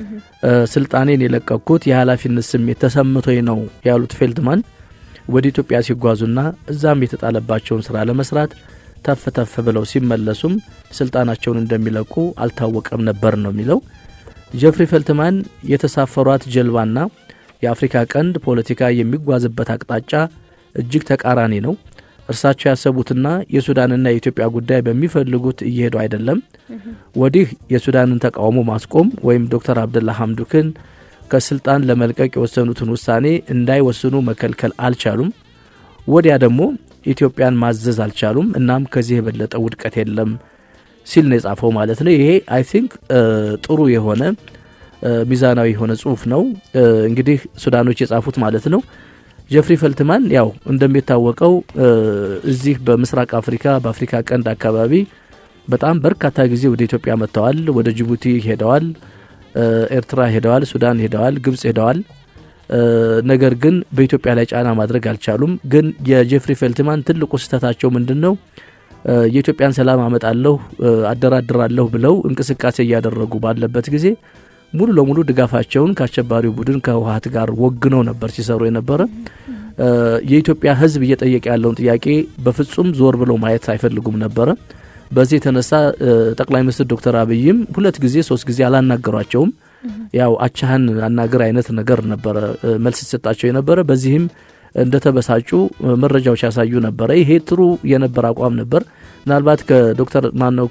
ስልጣኔን የለቀኩት የኃላፊነት ስሜት ተሰምቶኝ ነው ያሉት ፌልትማን ወደ ኢትዮጵያ ሲጓዙና እዛም የተጣለባቸውን ስራ ለመስራት ተፍ ተፍ ብለው ሲመለሱም ስልጣናቸውን እንደሚለቁ አልታወቀም ነበር ነው የሚለው። ጀፍሪ ፌልትማን የተሳፈሯት ጀልባና የአፍሪካ ቀንድ ፖለቲካ የሚጓዝበት አቅጣጫ እጅግ ተቃራኒ ነው። እርሳቸው ያሰቡትና የሱዳንና የኢትዮጵያ ጉዳይ በሚፈልጉት እየሄዱ አይደለም። ወዲህ የሱዳንን ተቃውሞ ማስቆም ወይም ዶክተር አብደላ ሀምዱክን ከስልጣን ለመልቀቅ የወሰኑትን ውሳኔ እንዳይወስኑ መከልከል አልቻሉም። ወዲያ ደግሞ ኢትዮጵያን ማዘዝ አልቻሉም። እናም ከዚህ የበለጠ ውድቀት የለም ሲል ነው የጻፈው ማለት ነው። ይሄ አይ ቲንክ ጥሩ የሆነ ሚዛናዊ የሆነ ጽሁፍ ነው። እንግዲህ ሱዳኖች የጻፉት ማለት ነው። ጀፍሪ ፈልትማን ያው እንደሚታወቀው እዚህ በምስራቅ አፍሪካ በአፍሪካ ቀንድ አካባቢ በጣም በርካታ ጊዜ ወደ ኢትዮጵያ መጥተዋል። ወደ ጅቡቲ ሄደዋል፣ ኤርትራ ሄደዋል፣ ሱዳን ሄደዋል፣ ግብጽ ሄደዋል። ነገር ግን በኢትዮጵያ ላይ ጫና ማድረግ አልቻሉም። ግን የጀፍሪ ፈልትማን ትልቁ ስህተታቸው ምንድን ነው? የኢትዮጵያን ሰላም አመጣለሁ አደራድራለሁ ብለው እንቅስቃሴ እያደረጉ ባለበት ጊዜ ሙሉ ለሙሉ ድጋፋቸውን ከአሸባሪው ቡድን ከህወሀት ጋር ወግነው ነበር ሲሰሩ የነበረ። የኢትዮጵያ ሕዝብ እየጠየቀ ያለውን ጥያቄ በፍጹም ዞር ብለው ማየት አይፈልጉም ነበረ። በዚህ የተነሳ ጠቅላይ ሚኒስትር ዶክተር አብይም ሁለት ጊዜ ሶስት ጊዜ አላናገሯቸውም። ያው አቻህን አናገር አይነት ነገር ነበረ መልስ ሲሰጣቸው የነበረ። በዚህም እንደተበሳጩ መረጃዎች ያሳዩ ነበረ። ይሄ ጥሩ የነበረ አቋም ነበር። ምናልባት ከዶክተር ማነው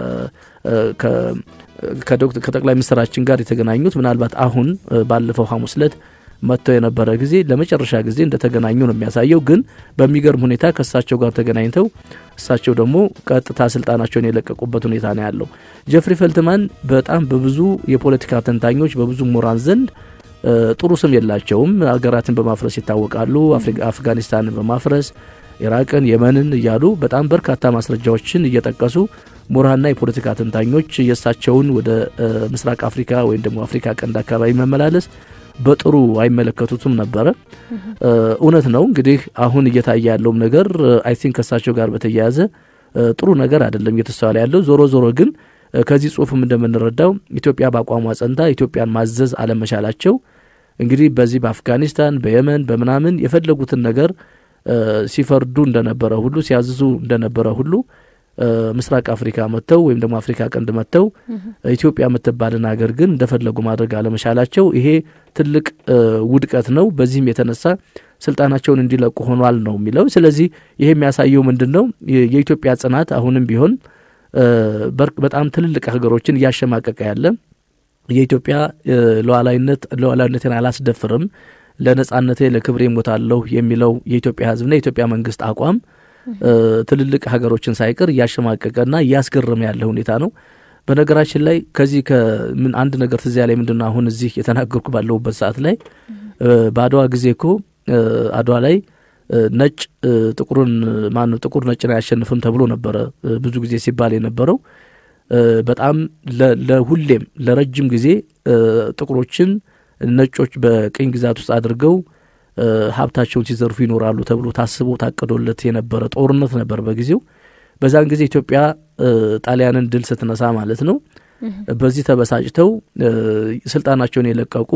ከጠቅላይ ሚኒስትራችን ጋር የተገናኙት ምናልባት አሁን ባለፈው ሐሙስ ዕለት መጥተው የነበረ ጊዜ ለመጨረሻ ጊዜ እንደተገናኙ ነው የሚያሳየው። ግን በሚገርም ሁኔታ ከእሳቸው ጋር ተገናኝተው እሳቸው ደግሞ ቀጥታ ስልጣናቸውን የለቀቁበት ሁኔታ ነው ያለው። ጀፍሪ ፈልትማን በጣም በብዙ የፖለቲካ ተንታኞች በብዙ ምሁራን ዘንድ ጥሩ ስም የላቸውም። ሀገራትን በማፍረስ ይታወቃሉ። አፍጋኒስታንን በማፍረስ ኢራቅን፣ የመንን እያሉ በጣም በርካታ ማስረጃዎችን እየጠቀሱ ምሁራንና የፖለቲካ ተንታኞች የእሳቸውን ወደ ምስራቅ አፍሪካ ወይም ደግሞ አፍሪካ ቀንድ አካባቢ መመላለስ በጥሩ አይመለከቱትም ነበረ። እውነት ነው እንግዲህ አሁን እየታየ ያለውም ነገር አይ ቲንክ ከእሳቸው ጋር በተያያዘ ጥሩ ነገር አይደለም እየተስተዋለ ያለው። ዞሮ ዞሮ ግን ከዚህ ጽሁፍም እንደምንረዳው ኢትዮጵያ በአቋሟ ጸንታ ኢትዮጵያን ማዘዝ አለመቻላቸው እንግዲህ በዚህ በአፍጋኒስታን በየመን በምናምን የፈለጉትን ነገር ሲፈርዱ እንደነበረ ሁሉ ሲያዝዙ እንደነበረ ሁሉ ምስራቅ አፍሪካ መጥተው ወይም ደግሞ አፍሪካ ቀንድ መጥተው ኢትዮጵያ የምትባልን ሀገር ግን እንደፈለጉ ማድረግ አለመቻላቸው ይሄ ትልቅ ውድቀት ነው። በዚህም የተነሳ ስልጣናቸውን እንዲለቁ ሆኗል ነው የሚለው። ስለዚህ ይሄ የሚያሳየው ምንድን ነው? የኢትዮጵያ ጽናት አሁንም ቢሆን በጣም ትልልቅ ሀገሮችን እያሸማቀቀ ያለ የኢትዮጵያ ሉዓላዊነት ሉዓላዊነትን አላስደፍርም ለነጻነቴ ለክብሬ ሞታለሁ የሚለው የኢትዮጵያ ሕዝብና የኢትዮጵያ መንግስት አቋም ትልልቅ ሀገሮችን ሳይቀር እያሸማቀቀና እያስገረመ ያለ ሁኔታ ነው። በነገራችን ላይ ከዚህ ከምን አንድ ነገር ትዚያ ላይ ምንድን ነው አሁን እዚህ የተናገርኩ ባለሁበት ሰዓት ላይ በአድዋ ጊዜ እኮ አድዋ ላይ ነጭ ጥቁሩን ማነው ጥቁር ነጭን አያሸንፍም ተብሎ ነበረ ብዙ ጊዜ ሲባል የነበረው በጣም ለሁሌም ለረጅም ጊዜ ጥቁሮችን ነጮች በቅኝ ግዛት ውስጥ አድርገው ሀብታቸውን ሲዘርፉ ይኖራሉ ተብሎ ታስቦ ታቅዶለት የነበረ ጦርነት ነበር በጊዜው። በዛን ጊዜ ኢትዮጵያ ጣሊያንን ድል ስትነሳ ማለት ነው። በዚህ ተበሳጭተው ስልጣናቸውን የለቀቁ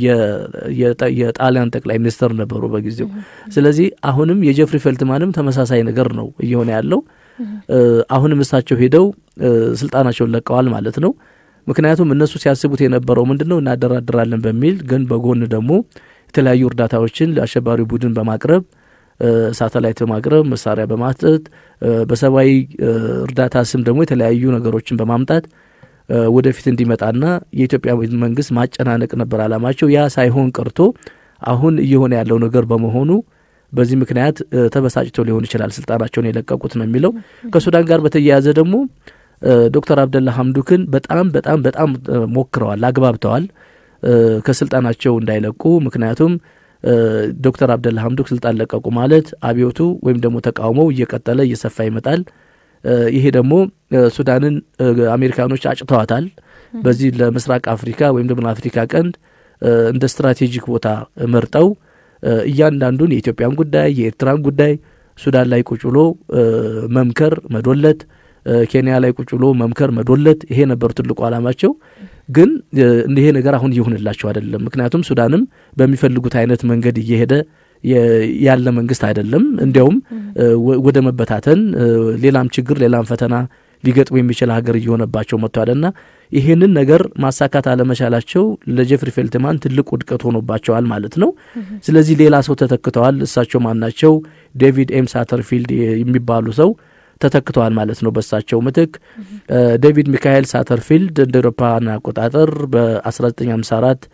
የጣሊያን ጠቅላይ ሚኒስትር ነበሩ በጊዜው። ስለዚህ አሁንም የጀፍሪ ፈልትማንም ተመሳሳይ ነገር ነው እየሆነ ያለው። አሁንም እሳቸው ሄደው ስልጣናቸውን ለቀዋል ማለት ነው። ምክንያቱም እነሱ ሲያስቡት የነበረው ምንድን ነው እናደራድራለን በሚል ግን በጎን ደግሞ የተለያዩ እርዳታዎችን ለአሸባሪ ቡድን በማቅረብ ሳተላይት በማቅረብ መሳሪያ በማስጠት በሰብአዊ እርዳታ ስም ደግሞ የተለያዩ ነገሮችን በማምጣት ወደፊት እንዲመጣና የኢትዮጵያ መንግስት ማጨናነቅ ነበር አላማቸው። ያ ሳይሆን ቀርቶ አሁን እየሆነ ያለው ነገር በመሆኑ በዚህ ምክንያት ተበሳጭተው ሊሆን ይችላል ስልጣናቸውን የለቀቁት ነው የሚለው። ከሱዳን ጋር በተያያዘ ደግሞ ዶክተር አብደላ ሀምዱክን በጣም በጣም በጣም ሞክረዋል፣ አግባብተዋል ከስልጣናቸው እንዳይለቁ። ምክንያቱም ዶክተር አብደላ ሀምዱክ ስልጣን ለቀቁ ማለት አብዮቱ ወይም ደግሞ ተቃውሞው እየቀጠለ እየሰፋ ይመጣል። ይሄ ደግሞ ሱዳንን አሜሪካኖች አጭተዋታል። በዚህ ለምስራቅ አፍሪካ ወይም ደግሞ ለአፍሪካ ቀንድ እንደ ስትራቴጂክ ቦታ መርጠው እያንዳንዱን የኢትዮጵያን ጉዳይ የኤርትራን ጉዳይ ሱዳን ላይ ቁጭ ብሎ መምከር መዶለት ኬንያ ላይ ቁጭ ብሎ መምከር መዶለት፣ ይሄ ነበር ትልቁ ዓላማቸው። ግን ይሄ ነገር አሁን እየሆንላቸው አይደለም። ምክንያቱም ሱዳንም በሚፈልጉት አይነት መንገድ እየሄደ ያለ መንግስት አይደለም። እንዲያውም ወደ መበታተን፣ ሌላም ችግር ሌላም ፈተና ሊገጥሙ የሚችል ሀገር እየሆነባቸው መጥቷልና ይህንን ነገር ማሳካት አለመቻላቸው ለጀፍሪ ፌልትማን ትልቅ ውድቀት ሆኖባቸዋል ማለት ነው። ስለዚህ ሌላ ሰው ተተክተዋል። እሳቸው ማናቸው? ዴቪድ ኤም ሳተርፊልድ የሚባሉ ሰው ተተክተዋል ማለት ነው። በእሳቸው ምትክ ዴቪድ ሚካኤል ሳተርፊልድ እንደ ኤሮፓን አቆጣጠር በ1954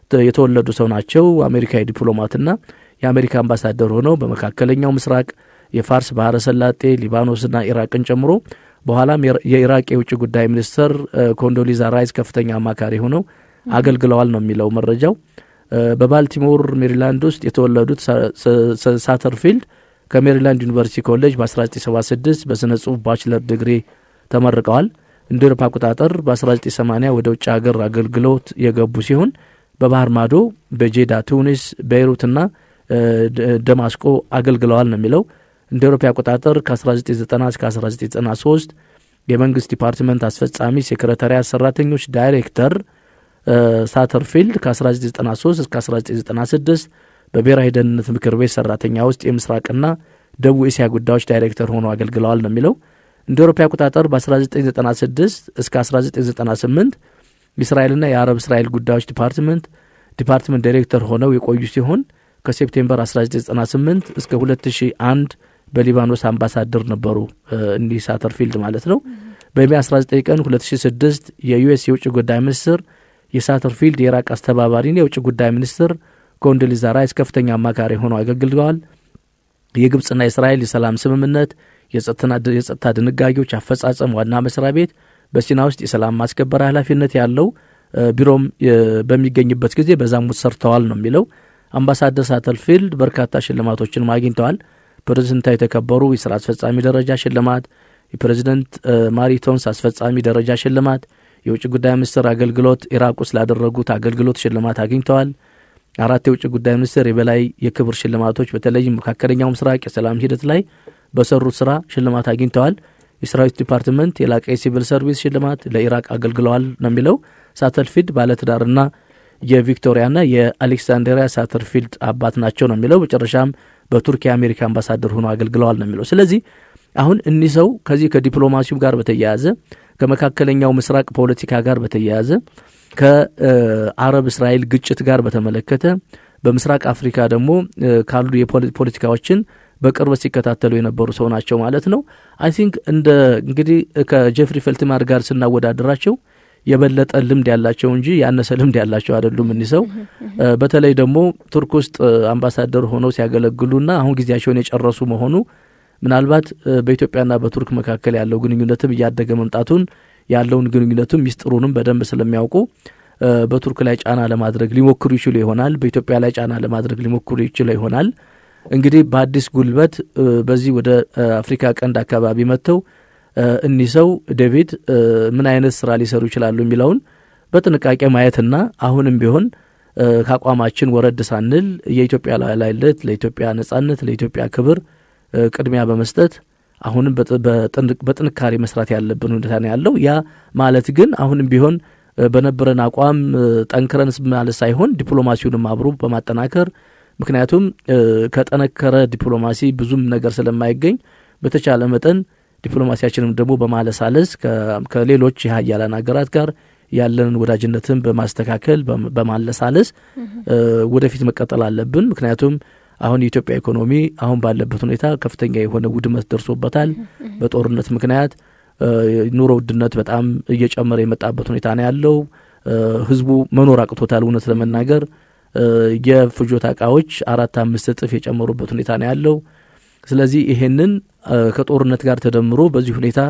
የተወለዱ ሰው ናቸው። አሜሪካዊ ዲፕሎማትና የአሜሪካ አምባሳደር ሆነው በመካከለኛው ምስራቅ የፋርስ ባህረ ሰላጤ ሊባኖስና ኢራቅን ጨምሮ በኋላም የኢራቅ የውጭ ጉዳይ ሚኒስትር ኮንዶሊዛ ራይስ ከፍተኛ አማካሪ ሆነው አገልግለዋል ነው የሚለው መረጃው። በባልቲሞር ሜሪላንድ ውስጥ የተወለዱት ሳተርፊልድ ከሜሪላንድ ዩኒቨርሲቲ ኮሌጅ በ1976 በስነ ጽሁፍ ባችለር ዲግሪ ተመርቀዋል። እንደ ኤሮፓ አቆጣጠር በ1980 ወደ ውጭ ሀገር አገልግሎት የገቡ ሲሆን በባህር ማዶ በጄዳ ቱኒስ፣ ቤይሩትና ደማስቆ አገልግለዋል ነው የሚለው እንደ ኤሮፓ አቆጣጠር ከ1990 እስከ 1993 የመንግስት ዲፓርትመንት አስፈጻሚ ሴክሬታሪያት ሰራተኞች ዳይሬክተር ሳተርፊልድ ከ1993 እስከ 1996 በብሔራዊ ደህንነት ምክር ቤት ሰራተኛ ውስጥ የምስራቅና ደቡብ እስያ ጉዳዮች ዳይሬክተር ሆነው አገልግለዋል ነው የሚለው እንደ ኤሮፓ አቆጣጠር በ1996 እስከ 1998 የእስራኤልና የአረብ እስራኤል ጉዳዮች ዲፓርትመንት ዲፓርትመንት ዳይሬክተር ሆነው የቆዩ ሲሆን ከሴፕቴምበር 1998 እስከ 2001 በሊባኖስ አምባሳደር ነበሩ። እንዲህ ሳተርፊልድ ማለት ነው። በሜ 19 ቀን 2006 የዩኤስ የውጭ ጉዳይ ሚኒስትር የሳተርፊልድ የኢራቅ አስተባባሪን የውጭ ጉዳይ ሚኒስትር ኮንዶሊዛ ራይስ ከፍተኛ አማካሪ ሆነው አገልግለዋል። የግብፅና የእስራኤል የሰላም ስምምነት የጸጥታ ድንጋጌዎች አፈጻጸም ዋና መስሪያ ቤት በሲና ውስጥ የሰላም ማስከበር ኃላፊነት ያለው ቢሮም በሚገኝበት ጊዜ በዛም ውስጥ ሰርተዋል ነው የሚለው። አምባሳደር ሳተርፊልድ በርካታ ሽልማቶችንም አግኝተዋል። ፕሬዝደንታዊ የተከበሩ የስራ አስፈጻሚ ደረጃ ሽልማት፣ የፕሬዝደንት ማሪቶንስ አስፈጻሚ ደረጃ ሽልማት፣ የውጭ ጉዳይ ሚኒስትር አገልግሎት ኢራቅ ውስጥ ላደረጉት አገልግሎት ሽልማት አግኝተዋል። አራት የውጭ ጉዳይ ሚኒስትር የበላይ የክብር ሽልማቶች በተለይም መካከለኛው ምስራቅ የሰላም ሂደት ላይ በሰሩት ስራ ሽልማት አግኝተዋል። የሰራዊት ዲፓርትመንት የላቀ የሲቪል ሰርቪስ ሽልማት ለኢራቅ አገልግለዋል ነው የሚለው። ሳተርፊልድ ባለትዳርና የቪክቶሪያና የአሌክሳንድሪያ ሳተርፊልድ አባት ናቸው ነው የሚለው። መጨረሻም በቱርክ የአሜሪካ አምባሳደር ሆኖ አገልግለዋል ነው የሚለው። ስለዚህ አሁን እኒህ ሰው ከዚህ ከዲፕሎማሲው ጋር በተያያዘ ከመካከለኛው ምስራቅ ፖለቲካ ጋር በተያያዘ ከአረብ እስራኤል ግጭት ጋር በተመለከተ በምስራቅ አፍሪካ ደግሞ ካሉ የፖለቲካዎችን በቅርበት ሲከታተሉ የነበሩ ሰው ናቸው ማለት ነው። አይ ቲንክ እንደ እንግዲህ ከጀፍሪ ፈልትማር ጋር ስናወዳደራቸው የበለጠ ልምድ ያላቸው እንጂ ያነሰ ልምድ ያላቸው አይደሉም። እኒህ ሰው በተለይ ደግሞ ቱርክ ውስጥ አምባሳደር ሆነው ሲያገለግሉና አሁን ጊዜያቸውን የጨረሱ መሆኑ ምናልባት በኢትዮጵያና በቱርክ መካከል ያለው ግንኙነትም እያደገ መምጣቱን ያለውን ግንኙነቱም ሚስጥሩንም በደንብ ስለሚያውቁ በቱርክ ላይ ጫና ለማድረግ ሊሞክሩ ይችሉ ይሆናል። በኢትዮጵያ ላይ ጫና ለማድረግ ሊሞክሩ ይችሉ ይሆናል። እንግዲህ በአዲስ ጉልበት በዚህ ወደ አፍሪካ ቀንድ አካባቢ መጥተው እኒህ ሰው ዴቪድ ምን አይነት ስራ ሊሰሩ ይችላሉ የሚለውን በጥንቃቄ ማየትና አሁንም ቢሆን ከአቋማችን ወረድ ሳንል የኢትዮጵያ ሉዓላዊነት፣ ለኢትዮጵያ ነጻነት፣ ለኢትዮጵያ ክብር ቅድሚያ በመስጠት አሁንም በጥንካሬ መስራት ያለብን ሁኔታ ነው ያለው። ያ ማለት ግን አሁንም ቢሆን በነበረን አቋም ጠንክረን ማለት ሳይሆን ዲፕሎማሲውንም አብሮ በማጠናከር ምክንያቱም ከጠነከረ ዲፕሎማሲ ብዙም ነገር ስለማይገኝ በተቻለ መጠን ዲፕሎማሲያችንም ደግሞ በማለሳለስ ከሌሎች የሀያላን ሀገራት ጋር ያለንን ወዳጅነትን በማስተካከል በማለሳለስ ወደፊት መቀጠል አለብን። ምክንያቱም አሁን የኢትዮጵያ ኢኮኖሚ አሁን ባለበት ሁኔታ ከፍተኛ የሆነ ውድመት ደርሶበታል። በጦርነት ምክንያት ኑሮ ውድነት በጣም እየጨመረ የመጣበት ሁኔታ ነው ያለው። ህዝቡ መኖር አቅቶታል። እውነት ለመናገር የፍጆታ እቃዎች አራት አምስት እጥፍ የጨመሩበት ሁኔታ ነው ያለው። ስለዚህ ይሄንን ከጦርነት ጋር ተደምሮ በዚህ ሁኔታ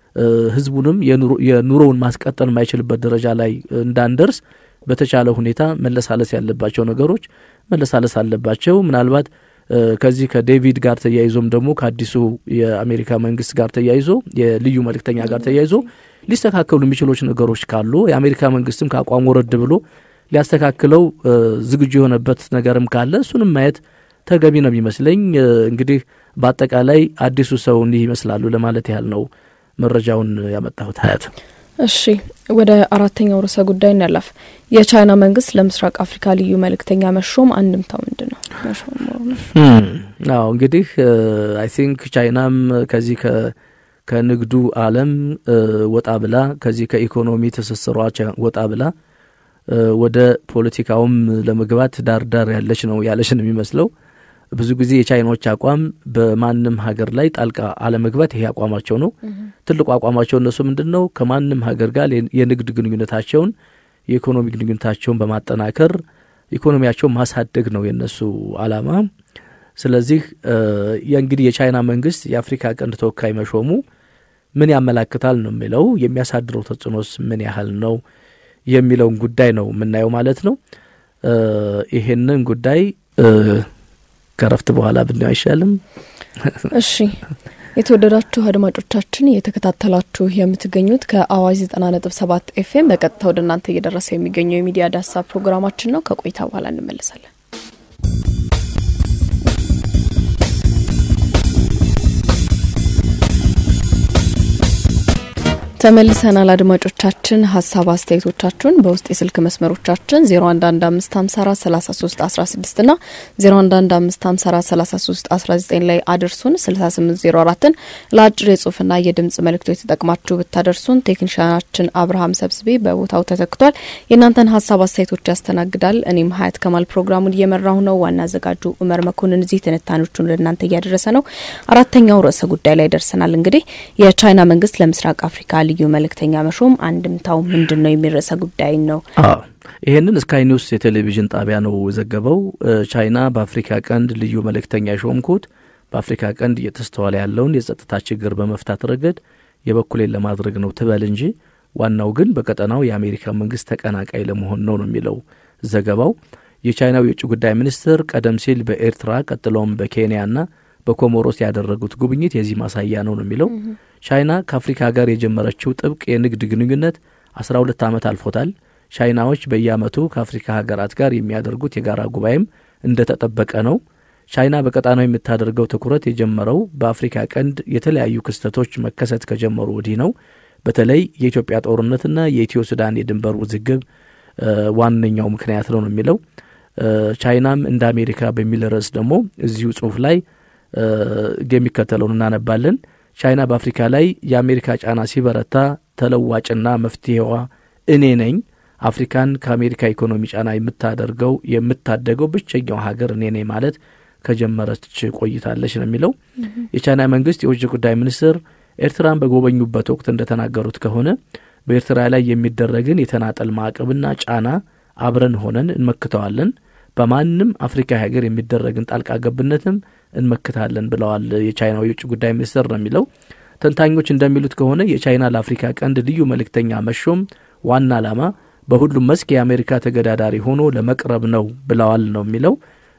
ህዝቡንም የኑሮውን ማስቀጠል የማይችልበት ደረጃ ላይ እንዳንደርስ በተቻለ ሁኔታ መለሳለስ ያለባቸው ነገሮች መለሳለስ አለባቸው። ምናልባት ከዚህ ከዴቪድ ጋር ተያይዞም ደግሞ ከአዲሱ የአሜሪካ መንግስት ጋር ተያይዞ የልዩ መልእክተኛ ጋር ተያይዞ ሊስተካከሉ የሚችሎች ነገሮች ካሉ የአሜሪካ መንግስትም ከአቋም ወረድ ብሎ ሊያስተካክለው ዝግጁ የሆነበት ነገርም ካለ እሱንም ማየት ተገቢ ነው የሚመስለኝ። እንግዲህ በአጠቃላይ አዲሱ ሰው እንዲህ ይመስላሉ ለማለት ያህል ነው መረጃውን ያመጣሁት። ሀያት እሺ፣ ወደ አራተኛው ርዕሰ ጉዳይ እናላፍ። የቻይና መንግስት ለምስራቅ አፍሪካ ልዩ መልእክተኛ መሾም አንድምታው ምንድን ነው? አዎ እንግዲህ አይ ቲንክ ቻይናም ከዚህ ከንግዱ ዓለም ወጣ ብላ ከዚህ ከኢኮኖሚ ትስስሯ ወጣ ብላ ወደ ፖለቲካውም ለመግባት ዳር ዳር ያለች ነው ያለች ነው የሚመስለው። ብዙ ጊዜ የቻይናዎች አቋም በማንም ሀገር ላይ ጣልቃ አለመግባት ይሄ አቋማቸው ነው። ትልቁ አቋማቸው እነሱ ምንድን ነው? ከማንም ሀገር ጋር የንግድ ግንኙነታቸውን የኢኮኖሚ ግንኙነታቸውን በማጠናከር ኢኮኖሚያቸውን ማሳደግ ነው የነሱ አላማ። ስለዚህ የእንግዲህ የቻይና መንግስት የአፍሪካ ቀንድ ተወካይ መሾሙ ምን ያመላክታል ነው የሚለው የሚያሳድረው ተጽዕኖስ ምን ያህል ነው የሚለውን ጉዳይ ነው የምናየው ማለት ነው። ይሄንን ጉዳይ ከረፍት በኋላ ብናየው አይሻልም? እሺ የተወደዳችሁ አድማጮቻችን እየተከታተላችሁ የምትገኙት ከአዋጅ ዘጠና ነጥብ ሰባት ኤፍኤም በቀጥታ ወደ እናንተ እየደረሰ የሚገኘው የሚዲያ ዳሳ ፕሮግራማችን ነው። ከቆይታ በኋላ እንመለሳለን። ተመልሰናል አድማጮቻችን። ሀሳብ አስተያየቶቻችሁን በውስጥ የስልክ መስመሮቻችን 0115543316 ና 0115543319 ላይ አድርሱን። 6804ን ለአጭር የጽሁፍና የድምጽ መልእክቶች ተጠቅማችሁ ብታደርሱን ቴክኒሻናችን አብርሃም ሰብስቤ በቦታው ተተክቷል። የእናንተን ሀሳብ አስተያየቶች ያስተናግዳል። እኔም ሀያት ከማል ፕሮግራሙን እየመራሁ ነው። ዋና አዘጋጁ ኡመር መኮንን እዚህ ትንታኔዎቹን ለእናንተ እያደረሰ ነው። አራተኛው ርዕሰ ጉዳይ ላይ ደርሰናል። እንግዲህ የቻይና መንግስት ለምስራቅ አፍሪካ ልዩ መልእክተኛ መሾም አንድምታው ምንድን ነው የሚል ርዕሰ ጉዳይ ነው። ይህንን ስካይ ኒውስ የቴሌቪዥን ጣቢያ ነው ዘገበው። ቻይና በአፍሪካ ቀንድ ልዩ መልእክተኛ የሾምኩት በአፍሪካ ቀንድ እየተስተዋለ ያለውን የጸጥታ ችግር በመፍታት ረገድ የበኩሌን ለማድረግ ነው ትበል እንጂ ዋናው ግን በቀጠናው የአሜሪካ መንግስት ተቀናቃይ ለመሆን ነው ነው የሚለው ዘገባው። የቻይናው የውጭ ጉዳይ ሚኒስትር ቀደም ሲል በኤርትራ ቀጥሎም በኬንያና በኮሞሮስ ያደረጉት ጉብኝት የዚህ ማሳያ ነው ነው የሚለው ቻይና ከአፍሪካ ጋር የጀመረችው ጥብቅ የንግድ ግንኙነት አስራ ሁለት ዓመት አልፎታል። ቻይናዎች በየዓመቱ ከአፍሪካ ሀገራት ጋር የሚያደርጉት የጋራ ጉባኤም እንደተጠበቀ ነው። ቻይና በቀጣናው የምታደርገው ትኩረት የጀመረው በአፍሪካ ቀንድ የተለያዩ ክስተቶች መከሰት ከጀመሩ ወዲህ ነው። በተለይ የኢትዮጵያ ጦርነትና የኢትዮ ሱዳን የድንበር ውዝግብ ዋነኛው ምክንያት ነው ነው የሚለው ቻይናም እንደ አሜሪካ በሚል ርዕስ ደግሞ እዚሁ ጽሁፍ ላይ የሚከተለውን እናነባለን። ቻይና በአፍሪካ ላይ የአሜሪካ ጫና ሲበረታ ተለዋጭና መፍትሄዋ እኔ ነኝ፣ አፍሪካን ከአሜሪካ ኢኮኖሚ ጫና የምታደርገው የምታደገው ብቸኛው ሀገር እኔ ነኝ ማለት ከጀመረች ቆይታለች ነው የሚለው። የቻይና መንግስት የውጭ ጉዳይ ሚኒስትር ኤርትራን በጎበኙበት ወቅት እንደተናገሩት ከሆነ በኤርትራ ላይ የሚደረግን የተናጠል ማዕቀብና ጫና አብረን ሆነን እንመክተዋለን በማንም አፍሪካ ሀገር የሚደረግን ጣልቃ ገብነትም እንመክታለን ብለዋል የቻይናው የውጭ ጉዳይ ሚኒስትር ነው የሚለው። ተንታኞች እንደሚሉት ከሆነ የቻይና ለአፍሪካ ቀንድ ልዩ መልእክተኛ መሾም ዋና ዓላማ በሁሉም መስክ የአሜሪካ ተገዳዳሪ ሆኖ ለመቅረብ ነው ብለዋል ነው የሚለው።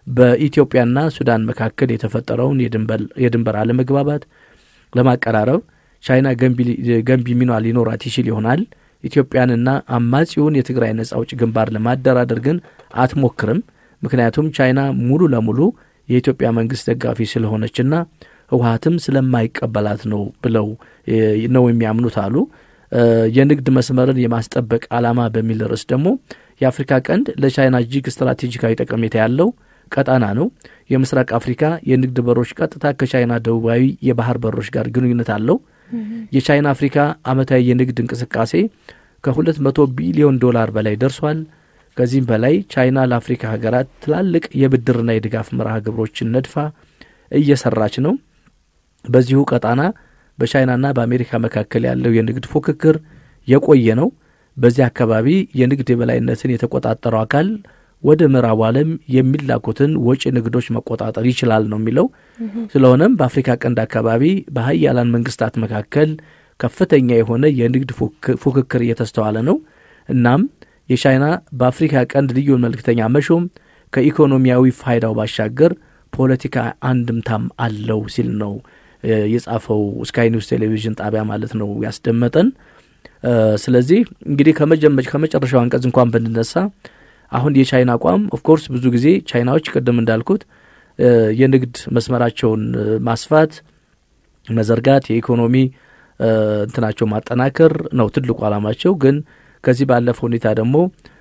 በኢትዮጵያና ሱዳን መካከል የተፈጠረውን የድንበር አለመግባባት ለማቀራረብ ቻይና ገንቢ ሚና ሊኖራት ይችል ይሆናል። ኢትዮጵያንና አማጺውን የትግራይ ነጻ አውጪ ግንባር ለማደራደር ግን አትሞክርም። ምክንያቱም ቻይና ሙሉ ለሙሉ የኢትዮጵያ መንግስት ደጋፊ ስለሆነችና ህወሀትም ስለማይቀበላት ነው ብለው ነው የሚያምኑት አሉ። የንግድ መስመርን የማስጠበቅ ዓላማ በሚል ርዕስ ደግሞ የአፍሪካ ቀንድ ለቻይና እጅግ ስትራቴጂካዊ ጠቀሜታ ያለው ቀጣና ነው። የምስራቅ አፍሪካ የንግድ በሮች ቀጥታ ከቻይና ደቡባዊ የባህር በሮች ጋር ግንኙነት አለው። የቻይና አፍሪካ አመታዊ የንግድ እንቅስቃሴ ከሁለት መቶ ቢሊዮን ዶላር በላይ ደርሷል። ከዚህም በላይ ቻይና ለአፍሪካ ሀገራት ትላልቅ የብድርና የድጋፍ መርሃ ግብሮችን ነድፋ እየሰራች ነው። በዚሁ ቀጣና በቻይናና በአሜሪካ መካከል ያለው የንግድ ፉክክር የቆየ ነው። በዚህ አካባቢ የንግድ የበላይነትን የተቆጣጠረው አካል ወደ ምዕራቡ ዓለም የሚላኩትን ወጪ ንግዶች መቆጣጠር ይችላል ነው የሚለው። ስለሆነም በአፍሪካ ቀንድ አካባቢ በሀያላን መንግስታት መካከል ከፍተኛ የሆነ የንግድ ፉክክር እየተስተዋለ ነው። እናም የቻይና በአፍሪካ ቀንድ ልዩ መልእክተኛ መሾም ከኢኮኖሚያዊ ፋይዳው ባሻገር ፖለቲካ አንድምታም አለው ሲል ነው የጻፈው ስካይ ኒውስ ቴሌቪዥን ጣቢያ ማለት ነው ያስደመጠን። ስለዚህ እንግዲህ ከመጨረሻው አንቀጽ እንኳን ብንነሳ አሁን የቻይና አቋም ኦፍኮርስ ብዙ ጊዜ ቻይናዎች ቅድም እንዳልኩት የንግድ መስመራቸውን ማስፋት፣ መዘርጋት፣ የኢኮኖሚ እንትናቸው ማጠናከር ነው ትልቁ ዓላማቸው። ግን ከዚህ ባለፈ ሁኔታ ደግሞ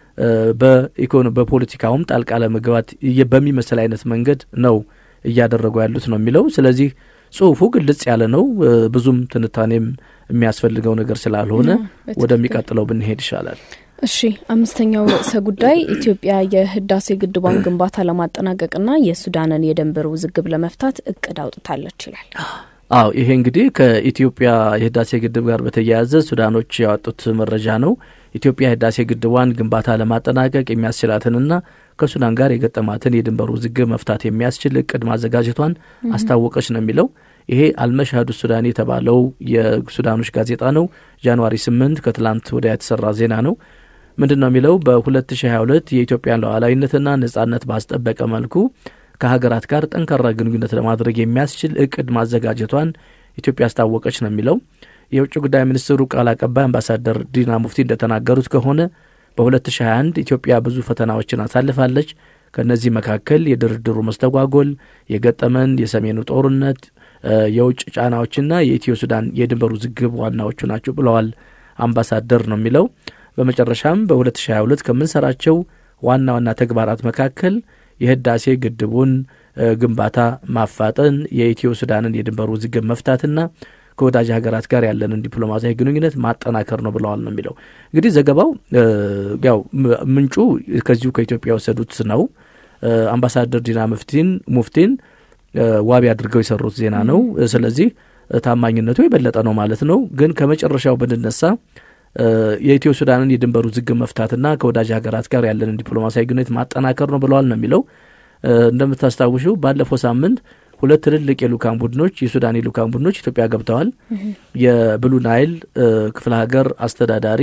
በፖለቲካውም ጣልቃ ለመግባት በሚመስል አይነት መንገድ ነው እያደረጉ ያሉት ነው የሚለው። ስለዚህ ጽሁፉ ግልጽ ያለ ነው። ብዙም ትንታኔም የሚያስፈልገው ነገር ስላልሆነ ወደሚቀጥለው ብንሄድ ይሻላል። እሺ፣ አምስተኛው ርዕሰ ጉዳይ ኢትዮጵያ የህዳሴ ግድቧን ግንባታ ለማጠናቀቅና የሱዳንን የድንበር ውዝግብ ለመፍታት እቅድ አውጥታለች ይላል። አዎ ይሄ እንግዲህ ከኢትዮጵያ የህዳሴ ግድብ ጋር በተያያዘ ሱዳኖች ያወጡት መረጃ ነው። ኢትዮጵያ የህዳሴ ግድቧን ግንባታ ለማጠናቀቅ የሚያስችላትንና ከሱዳን ጋር የገጠማትን የድንበር ውዝግብ መፍታት የሚያስችል እቅድ ማዘጋጀቷን አስታወቀች ነው የሚለው። ይሄ አልመሻዱ ሱዳን የተባለው የሱዳኖች ጋዜጣ ነው። ጃንዋሪ ስምንት ከትላንት ወዲያ የተሰራ ዜና ነው። ምንድን ነው የሚለው? በ2022 የኢትዮጵያን ሉዓላዊነትና ነጻነት ባስጠበቀ መልኩ ከሀገራት ጋር ጠንካራ ግንኙነት ለማድረግ የሚያስችል እቅድ ማዘጋጀቷን ኢትዮጵያ አስታወቀች ነው የሚለው። የውጭ ጉዳይ ሚኒስትሩ ቃል አቀባይ አምባሳደር ዲና ሙፍቲ እንደተናገሩት ከሆነ በ2021 ኢትዮጵያ ብዙ ፈተናዎችን አሳልፋለች። ከእነዚህ መካከል የድርድሩ መስተጓጎል፣ የገጠመን የሰሜኑ ጦርነት፣ የውጭ ጫናዎችና የኢትዮ ሱዳን የድንበር ውዝግብ ዋናዎቹ ናቸው ብለዋል አምባሳደር ነው የሚለው። በመጨረሻም በ2022 ከምንሰራቸው ዋና ዋና ተግባራት መካከል የህዳሴ ግድቡን ግንባታ ማፋጠን፣ የኢትዮ ሱዳንን የድንበር ውዝግብ መፍታትና ከወዳጅ ሀገራት ጋር ያለንን ዲፕሎማሲያዊ ግንኙነት ማጠናከር ነው ብለዋል ነው የሚለው። እንግዲህ ዘገባው ያው ምንጩ ከዚሁ ከኢትዮጵያ የወሰዱት ነው። አምባሳደር ዲና ሙፍቲን ሙፍቲን ዋቢ አድርገው የሰሩት ዜና ነው። ስለዚህ ታማኝነቱ የበለጠ ነው ማለት ነው። ግን ከመጨረሻው ብንነሳ የኢትዮ ሱዳንን የድንበር ውዝግብ መፍታትና ከወዳጅ ሀገራት ጋር ያለንን ዲፕሎማሲያዊ ግንኙነት ማጠናከር ነው ብለዋል ነው የሚለው። እንደምታስታውሹ ባለፈው ሳምንት ሁለት ትልልቅ የልኡካን ቡድኖች የሱዳን የልኡካን ቡድኖች ኢትዮጵያ ገብተዋል። የብሉ ናይል ክፍለ ሀገር አስተዳዳሪ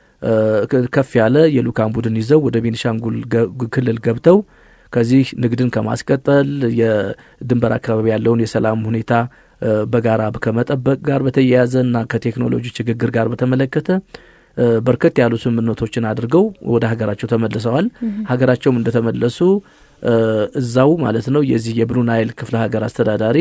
ከፍ ያለ የልኡካን ቡድን ይዘው ወደ ቤኒሻንጉል ክልል ገብተው ከዚህ ንግድን ከማስቀጠል የድንበር አካባቢ ያለውን የሰላም ሁኔታ በጋራ ከመጠበቅ ጋር በተያያዘ እና ከቴክኖሎጂ ሽግግር ጋር በተመለከተ በርከት ያሉ ስምምነቶችን አድርገው ወደ ሀገራቸው ተመልሰዋል። ሀገራቸውም እንደተመለሱ እዛው ማለት ነው የዚህ የብሉ ናይል ክፍለ ሀገር አስተዳዳሪ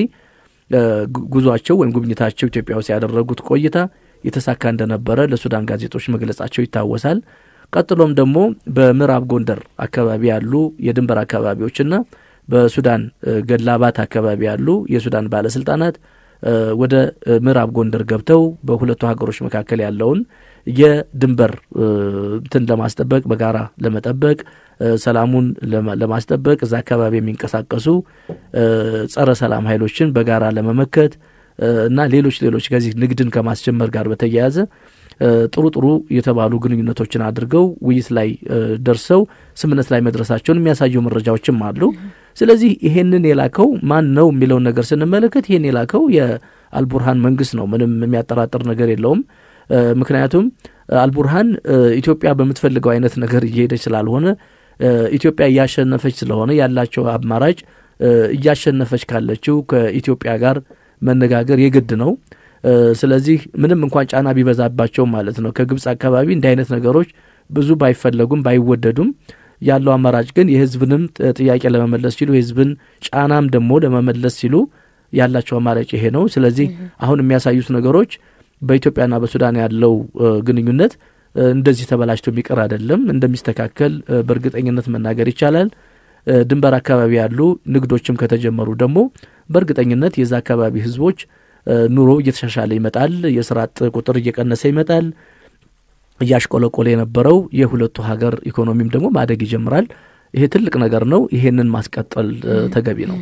ጉዟቸው ወይም ጉብኝታቸው ኢትዮጵያ ውስጥ ያደረጉት ቆይታ የተሳካ እንደነበረ ለሱዳን ጋዜጦች መግለጻቸው ይታወሳል። ቀጥሎም ደግሞ በምዕራብ ጎንደር አካባቢ ያሉ የድንበር አካባቢዎችና በሱዳን ገላባት አካባቢ ያሉ የሱዳን ባለስልጣናት ወደ ምዕራብ ጎንደር ገብተው በሁለቱ ሀገሮች መካከል ያለውን የድንበር እንትን ለማስጠበቅ በጋራ ለመጠበቅ ሰላሙን ለማስጠበቅ እዛ አካባቢ የሚንቀሳቀሱ ጸረ ሰላም ኃይሎችን በጋራ ለመመከት እና ሌሎች ሌሎች ከዚህ ንግድን ከማስጀመር ጋር በተያያዘ ጥሩ ጥሩ የተባሉ ግንኙነቶችን አድርገው ውይይት ላይ ደርሰው ስምምነት ላይ መድረሳቸውን የሚያሳዩ መረጃዎችም አሉ። ስለዚህ ይሄንን የላከው ማን ነው የሚለውን ነገር ስንመለከት ይሄን የላከው የአልቡርሃን መንግስት ነው። ምንም የሚያጠራጥር ነገር የለውም። ምክንያቱም አልቡርሃን ኢትዮጵያ በምትፈልገው አይነት ነገር እየሄደች ስላልሆነ ኢትዮጵያ እያሸነፈች ስለሆነ ያላቸው አማራጭ እያሸነፈች ካለችው ከኢትዮጵያ ጋር መነጋገር የግድ ነው። ስለዚህ ምንም እንኳን ጫና ቢበዛባቸው ማለት ነው ከግብፅ አካባቢ እንዲህ አይነት ነገሮች ብዙ ባይፈለጉም ባይወደዱም ያለው አማራጭ ግን የህዝብንም ጥያቄ ለመመለስ ሲሉ የህዝብን ጫናም ደግሞ ለመመለስ ሲሉ ያላቸው አማራጭ ይሄ ነው። ስለዚህ አሁን የሚያሳዩት ነገሮች በኢትዮጵያና በሱዳን ያለው ግንኙነት እንደዚህ ተበላሽቶ የሚቀር አይደለም፣ እንደሚስተካከል በእርግጠኝነት መናገር ይቻላል። ድንበር አካባቢ ያሉ ንግዶችም ከተጀመሩ ደግሞ በእርግጠኝነት የዛ አካባቢ ህዝቦች ኑሮ እየተሻሻለ ይመጣል። የስራ አጥ ቁጥር እየቀነሰ ይመጣል። እያሽቆለቆለ የነበረው የሁለቱ ሀገር ኢኮኖሚም ደግሞ ማደግ ይጀምራል። ይሄ ትልቅ ነገር ነው። ይሄንን ማስቀጠል ተገቢ ነው።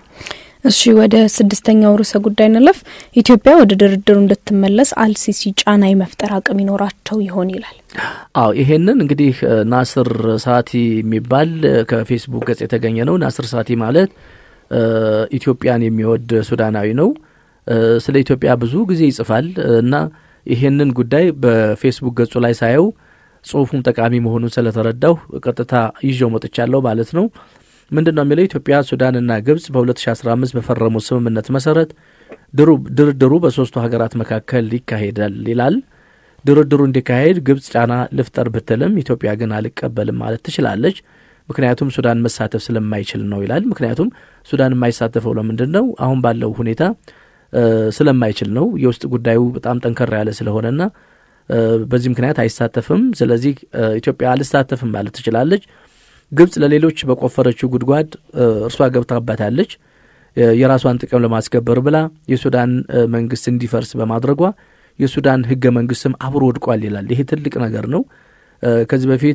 እሺ ወደ ስድስተኛው ርዕሰ ጉዳይ እንለፍ። ኢትዮጵያ ወደ ድርድሩ እንድትመለስ አልሲሲ ጫና የመፍጠር አቅም ይኖራቸው ይሆን ይላል። አዎ ይሄንን እንግዲህ ናስር ሳቲ የሚባል ከፌስቡክ ገጽ የተገኘ ነው። ናስር ሳቲ ማለት ኢትዮጵያን የሚወድ ሱዳናዊ ነው። ስለ ኢትዮጵያ ብዙ ጊዜ ይጽፋል እና ይሄንን ጉዳይ በፌስቡክ ገጹ ላይ ሳየው ጽሁፉም ጠቃሚ መሆኑን ስለተረዳሁ ቀጥታ ይዤው መጥቻለሁ ማለት ነው። ምንድን ነው የሚለው? ኢትዮጵያ ሱዳንና ግብጽ በ2015 በፈረሙት ስምምነት መሰረት ድርድሩ በሶስቱ ሀገራት መካከል ይካሄዳል ይላል። ድርድሩ እንዲካሄድ ግብጽ ጫና ልፍጠር ብትልም ኢትዮጵያ ግን አልቀበልም ማለት ትችላለች። ምክንያቱም ሱዳን መሳተፍ ስለማይችል ነው ይላል። ምክንያቱም ሱዳን የማይሳተፈው ለምንድን ነው? አሁን ባለው ሁኔታ ስለማይችል ነው። የውስጥ ጉዳዩ በጣም ጠንከር ያለ ስለሆነና በዚህ ምክንያት አይሳተፍም። ስለዚህ ኢትዮጵያ አልሳተፍም ማለት ትችላለች። ግብጽ ለሌሎች በቆፈረችው ጉድጓድ እርሷ ገብታባታለች። የራሷን ጥቅም ለማስከበር ብላ የሱዳን መንግስት እንዲፈርስ በማድረጓ የሱዳን ህገ መንግስትም አብሮ ወድቋል ይላል። ይሄ ትልቅ ነገር ነው። ከዚህ በፊት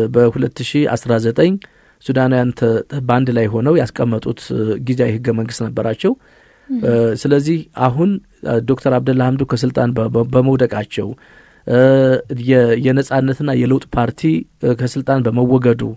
በ2019 ሱዳናውያን በአንድ ላይ ሆነው ያስቀመጡት ጊዜያዊ ህገ መንግስት ነበራቸው። ስለዚህ አሁን ዶክተር አብደላ ሀምዱ ከስልጣን በመውደቃቸው የነጻነትና የለውጥ ፓርቲ ከስልጣን በመወገዱ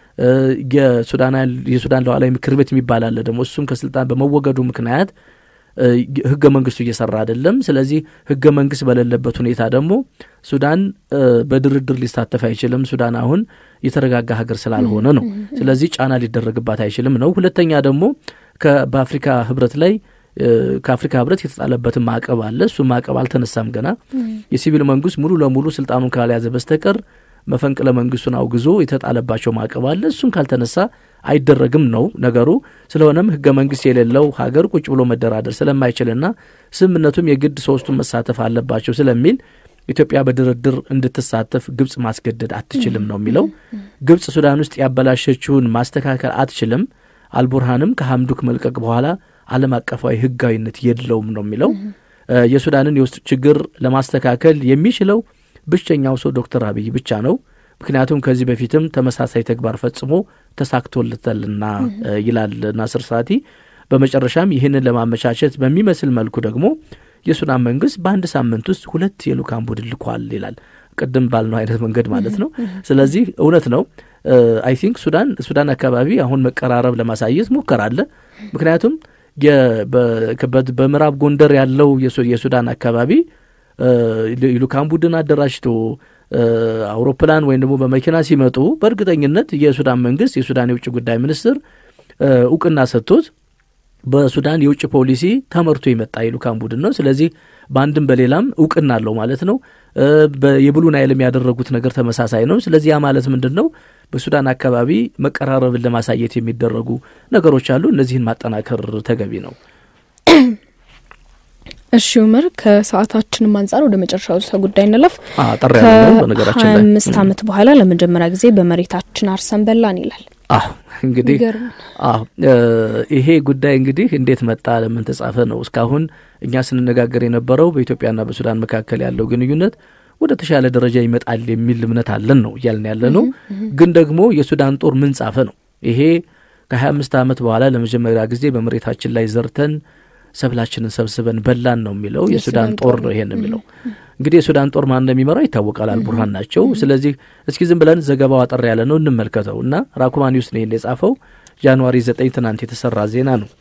የሱዳን ሉዓላዊ ምክር ቤት የሚባል አለ ደግሞ እሱም ከስልጣን በመወገዱ ምክንያት ህገ መንግስቱ እየሰራ አይደለም። ስለዚህ ህገ መንግስት በሌለበት ሁኔታ ደግሞ ሱዳን በድርድር ሊሳተፍ አይችልም። ሱዳን አሁን የተረጋጋ ሀገር ስላልሆነ ነው። ስለዚህ ጫና ሊደረግባት አይችልም ነው። ሁለተኛ ደግሞ በአፍሪካ ህብረት ላይ ከአፍሪካ ህብረት የተጣለበትን ማዕቀብ አለ። እሱ ማዕቀብ አልተነሳም ገና። የሲቪል መንግስት ሙሉ ለሙሉ ስልጣኑን ካልያዘ በስተቀር መፈንቅለ መንግስቱን አውግዞ የተጣለባቸው ማዕቀብ አለ። እሱም ካልተነሳ አይደረግም ነው ነገሩ። ስለሆነም ህገ መንግስት የሌለው ሀገር ቁጭ ብሎ መደራደር ስለማይችልና ስምምነቱም የግድ ሶስቱን መሳተፍ አለባቸው ስለሚል ኢትዮጵያ በድርድር እንድትሳተፍ ግብጽ ማስገደድ አትችልም ነው የሚለው። ግብጽ ሱዳን ውስጥ ያበላሸችውን ማስተካከል አትችልም። አልቡርሃንም ከሀምዱክ መልቀቅ በኋላ ዓለም አቀፋዊ ህጋዊነት የለውም ነው የሚለው። የሱዳንን የውስጥ ችግር ለማስተካከል የሚችለው ብቸኛው ሰው ዶክተር አብይ ብቻ ነው። ምክንያቱም ከዚህ በፊትም ተመሳሳይ ተግባር ፈጽሞ ተሳክቶለታልና ይላል ናስር ሳቲ። በመጨረሻም ይህንን ለማመቻቸት በሚመስል መልኩ ደግሞ የሱዳን መንግስት በአንድ ሳምንት ውስጥ ሁለት የልኡካን ቡድን ልኳል ይላል። ቅድም ባልነው አይነት መንገድ ማለት ነው። ስለዚህ እውነት ነው። አይ ቲንክ ሱዳን ሱዳን አካባቢ አሁን መቀራረብ ለማሳየት ሙከራ አለ። ምክንያቱም በምዕራብ ጎንደር ያለው የሱዳን አካባቢ ልኡካን ቡድን አደራጅቶ አውሮፕላን ወይም ደግሞ በመኪና ሲመጡ በእርግጠኝነት የሱዳን መንግስት የሱዳን የውጭ ጉዳይ ሚኒስትር እውቅና ሰጥቶት በሱዳን የውጭ ፖሊሲ ተመርቶ የመጣ የልኡካን ቡድን ነው። ስለዚህ በአንድም በሌላም እውቅና አለው ማለት ነው። የብሉ ናይልም ያደረጉት ነገር ተመሳሳይ ነው። ስለዚህ ያ ማለት ምንድን ነው? በሱዳን አካባቢ መቀራረብን ለማሳየት የሚደረጉ ነገሮች አሉ። እነዚህን ማጠናከር ተገቢ ነው። እሺ ኡመር፣ ከሰዓታችንም አንጻር ወደ መጨረሻው ርዕሰ ጉዳይ እንለፍ። ጠር ያለ በነገራችን ላይ አምስት ዓመት በኋላ ለመጀመሪያ ጊዜ በመሬታችን አርሰን በላን ይላል። አዎ እንግዲህ አዎ ይሄ ጉዳይ እንግዲህ እንዴት መጣ፣ ለምን ተጻፈ ነው። እስካሁን እኛ ስንነጋገር የነበረው በኢትዮጵያና በሱዳን መካከል ያለው ግንኙነት ወደ ተሻለ ደረጃ ይመጣል የሚል እምነት አለን ነው እያልን ያለ ነው። ግን ደግሞ የሱዳን ጦር ምን ጻፈ ነው። ይሄ ከሀያ አምስት ዓመት በኋላ ለመጀመሪያ ጊዜ በመሬታችን ላይ ዘርተን ሰብላችንን ሰብስበን በላን ነው የሚለው የሱዳን ጦር ነው ይሄን የሚለው እንግዲህ የሱዳን ጦር ማን እንደሚመራው ይታወቃል። አልቡርሃን ናቸው። ስለዚህ እስኪ ዝም ብለን ዘገባው አጠር ያለ ነው እንመልከተው እና ራኩማ ኒውስ ነው ይህን የጻፈው ጃንዋሪ ዘጠኝ ትናንት የተሰራ ዜና ነው።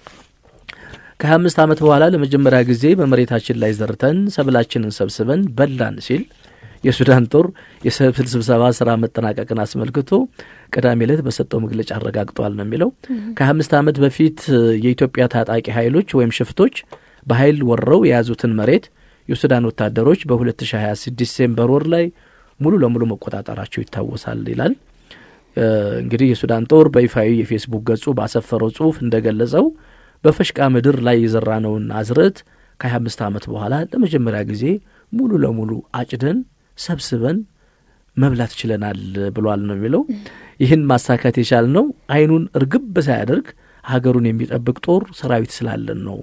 ከሀያ አምስት ዓመት በኋላ ለመጀመሪያ ጊዜ በመሬታችን ላይ ዘርተን ሰብላችንን ሰብስበን በላን ሲል የሱዳን ጦር የሰብል ስብሰባ ስራ መጠናቀቅን አስመልክቶ ቅዳሜ ዕለት በሰጠው መግለጫ አረጋግጧል ነው የሚለው። ከሀያ አምስት ዓመት በፊት የኢትዮጵያ ታጣቂ ኃይሎች ወይም ሽፍቶች በኃይል ወረው የያዙትን መሬት የሱዳን ወታደሮች በ2026 ዲሴምበር ወር ላይ ሙሉ ለሙሉ መቆጣጠራቸው ይታወሳል ይላል። እንግዲህ የሱዳን ጦር በይፋዊ የፌስቡክ ገጹ ባሰፈረው ጽሁፍ እንደገለጸው በፈሽቃ ምድር ላይ የዘራነውን አዝርዕት ከ25 ዓመት በኋላ ለመጀመሪያ ጊዜ ሙሉ ለሙሉ አጭደን ሰብስበን መብላት ችለናል ብሏል ነው የሚለው። ይህን ማሳካት የቻልነው አይኑን እርግብ ሳያደርግ ሀገሩን የሚጠብቅ ጦር ሰራዊት ስላለን ነው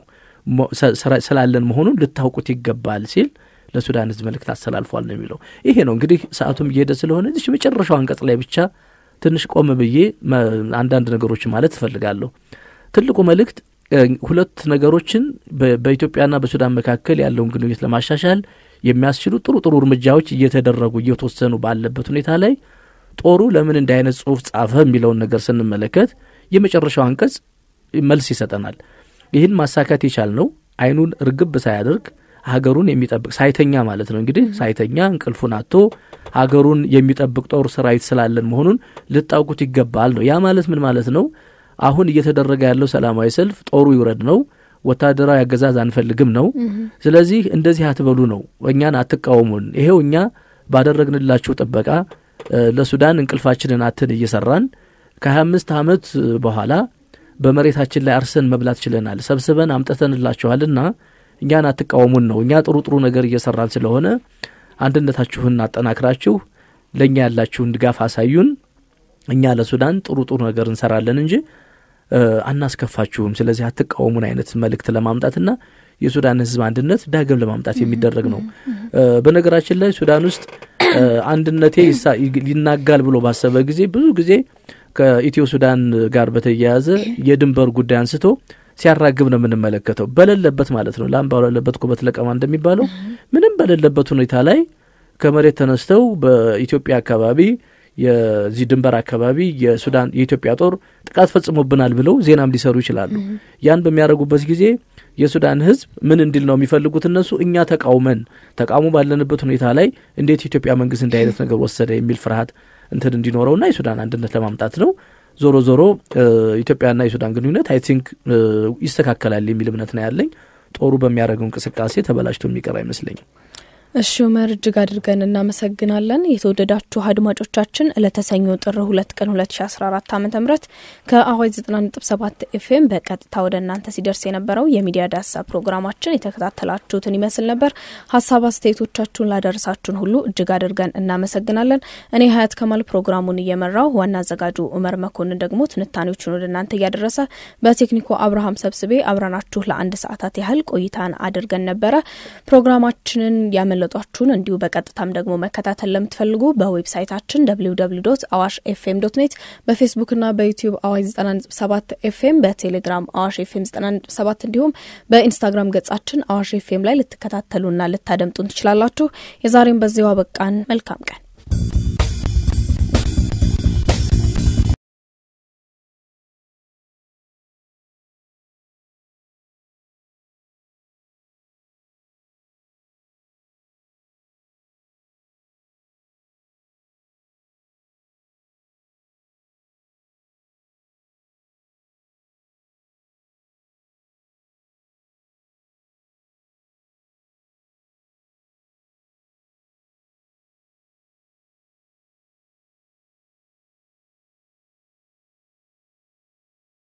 ስላለን መሆኑን ልታውቁት ይገባል ሲል ለሱዳን ሕዝብ መልእክት አስተላልፏል ነው የሚለው። ይሄ ነው እንግዲህ ሰዓቱም እየሄደ ስለሆነ እዚች መጨረሻው አንቀጽ ላይ ብቻ ትንሽ ቆም ብዬ አንዳንድ ነገሮች ማለት እፈልጋለሁ። ትልቁ መልእክት ሁለት ነገሮችን በኢትዮጵያና በሱዳን መካከል ያለውን ግንኙነት ለማሻሻል የሚያስችሉ ጥሩ ጥሩ እርምጃዎች እየተደረጉ እየተወሰኑ ባለበት ሁኔታ ላይ ጦሩ ለምን እንዲህ አይነት ጽሁፍ ጻፈ የሚለውን ነገር ስንመለከት የመጨረሻው አንቀጽ መልስ ይሰጠናል። ይህን ማሳካት የቻልነው አይኑን እርግብ ሳያደርግ ሀገሩን የሚጠብቅ ሳይተኛ ማለት ነው። እንግዲህ ሳይተኛ እንቅልፉን አጥቶ ሀገሩን የሚጠብቅ ጦር ሰራዊት ስላለን መሆኑን ልታውቁት ይገባል ነው። ያ ማለት ምን ማለት ነው? አሁን እየተደረገ ያለው ሰላማዊ ሰልፍ ጦሩ ይውረድ ነው። ወታደራዊ አገዛዝ አንፈልግም ነው። ስለዚህ እንደዚህ አትበሉ ነው። እኛን አትቃወሙን። ይሄው እኛ ባደረግንላችሁ ጥበቃ ለሱዳን እንቅልፋችንን አትን እየሰራን ከሀያ አምስት ዓመት በኋላ በመሬታችን ላይ አርሰን መብላት ችለናል። ሰብስበን አምጥተንላችኋልና እኛን አትቃወሙን ነው። እኛ ጥሩ ጥሩ ነገር እየሰራን ስለሆነ አንድነታችሁን አጠናክራችሁ ለእኛ ያላችሁን ድጋፍ አሳዩን። እኛ ለሱዳን ጥሩ ጥሩ ነገር እንሰራለን እንጂ አናስከፋችሁም። ስለዚህ አትቃወሙን አይነት መልእክት ለማምጣትና የሱዳን ሕዝብ አንድነት ዳግም ለማምጣት የሚደረግ ነው። በነገራችን ላይ ሱዳን ውስጥ አንድነቴ ይናጋል ብሎ ባሰበ ጊዜ ብዙ ጊዜ ከኢትዮ ሱዳን ጋር በተያያዘ የድንበር ጉዳይ አንስቶ ሲያራግብ ነው የምንመለከተው። በሌለበት ማለት ነው። ላም በሌለበት ኩበት ለቀማ እንደሚባለው ምንም በሌለበት ሁኔታ ላይ ከመሬት ተነስተው በኢትዮጵያ አካባቢ የዚህ ድንበር አካባቢ የሱዳን የኢትዮጵያ ጦር ጥቃት ፈጽሞብናል ብለው ዜናም ሊሰሩ ይችላሉ። ያን በሚያደርጉበት ጊዜ የሱዳን ሕዝብ ምን እንዲል ነው የሚፈልጉት? እነሱ እኛ ተቃውመን ተቃውሞ ባለንበት ሁኔታ ላይ እንዴት የኢትዮጵያ መንግስት እንዲህ አይነት ነገር ወሰደ የሚል ፍርሃት እንትን እንዲኖረውና የሱዳን አንድነት ለማምጣት ነው። ዞሮ ዞሮ ኢትዮጵያና የሱዳን ግንኙነት አይ ቲንክ ይስተካከላል የሚል እምነት ነው ያለኝ። ጦሩ በሚያደርገው እንቅስቃሴ ተበላሽቶ የሚቀር አይመስለኝም። እሺ ኡመር እጅግ አድርገን እናመሰግናለን። የተወደዳችሁ አድማጮቻችን ለተሰኞ ጥር ሁለት ቀን ሁለት ሺ አስራ አራት ዓመተ ምህረት ከአዋጅ ዘጠና ነጥብ ሰባት ኤፍኤም በቀጥታ ወደ እናንተ ሲደርስ የነበረው የሚዲያ ዳሳ ፕሮግራማችን የተከታተላችሁትን ይመስል ነበር። ሀሳብ አስተያየቶቻችሁን ላደረሳችሁን ሁሉ እጅግ አድርገን እናመሰግናለን። እኔ ሀያት ከማል ፕሮግራሙን እየመራው ዋና አዘጋጁ ኡመር መኮንን ደግሞ ትንታኔዎቹን ወደ እናንተ እያደረሰ በቴክኒኮ አብርሃም ሰብስቤ አብረናችሁ ለአንድ ሰዓታት ያህል ቆይታን አድርገን ነበረ ፕሮግራማችንን ያመለ ጧችሁን እንዲሁ በቀጥታም ደግሞ መከታተል ለምትፈልጉ በዌብሳይታችን ደብሊው ደብሊው ዶት አዋሽ ኤፍኤም ዶት ኔት በፌስቡክና በዩቲዩብ አዋሽ ዘጠና ነጥብ ሰባት ኤፍኤም በቴሌግራም አዋሽ ኤፍኤም ዘጠና ነጥብ ሰባት እንዲሁም በኢንስታግራም ገጻችን አዋሽ ኤፍኤም ላይ ልትከታተሉና ልታደምጡን ትችላላችሁ። የዛሬም በዚያው አበቃን። መልካም ቀን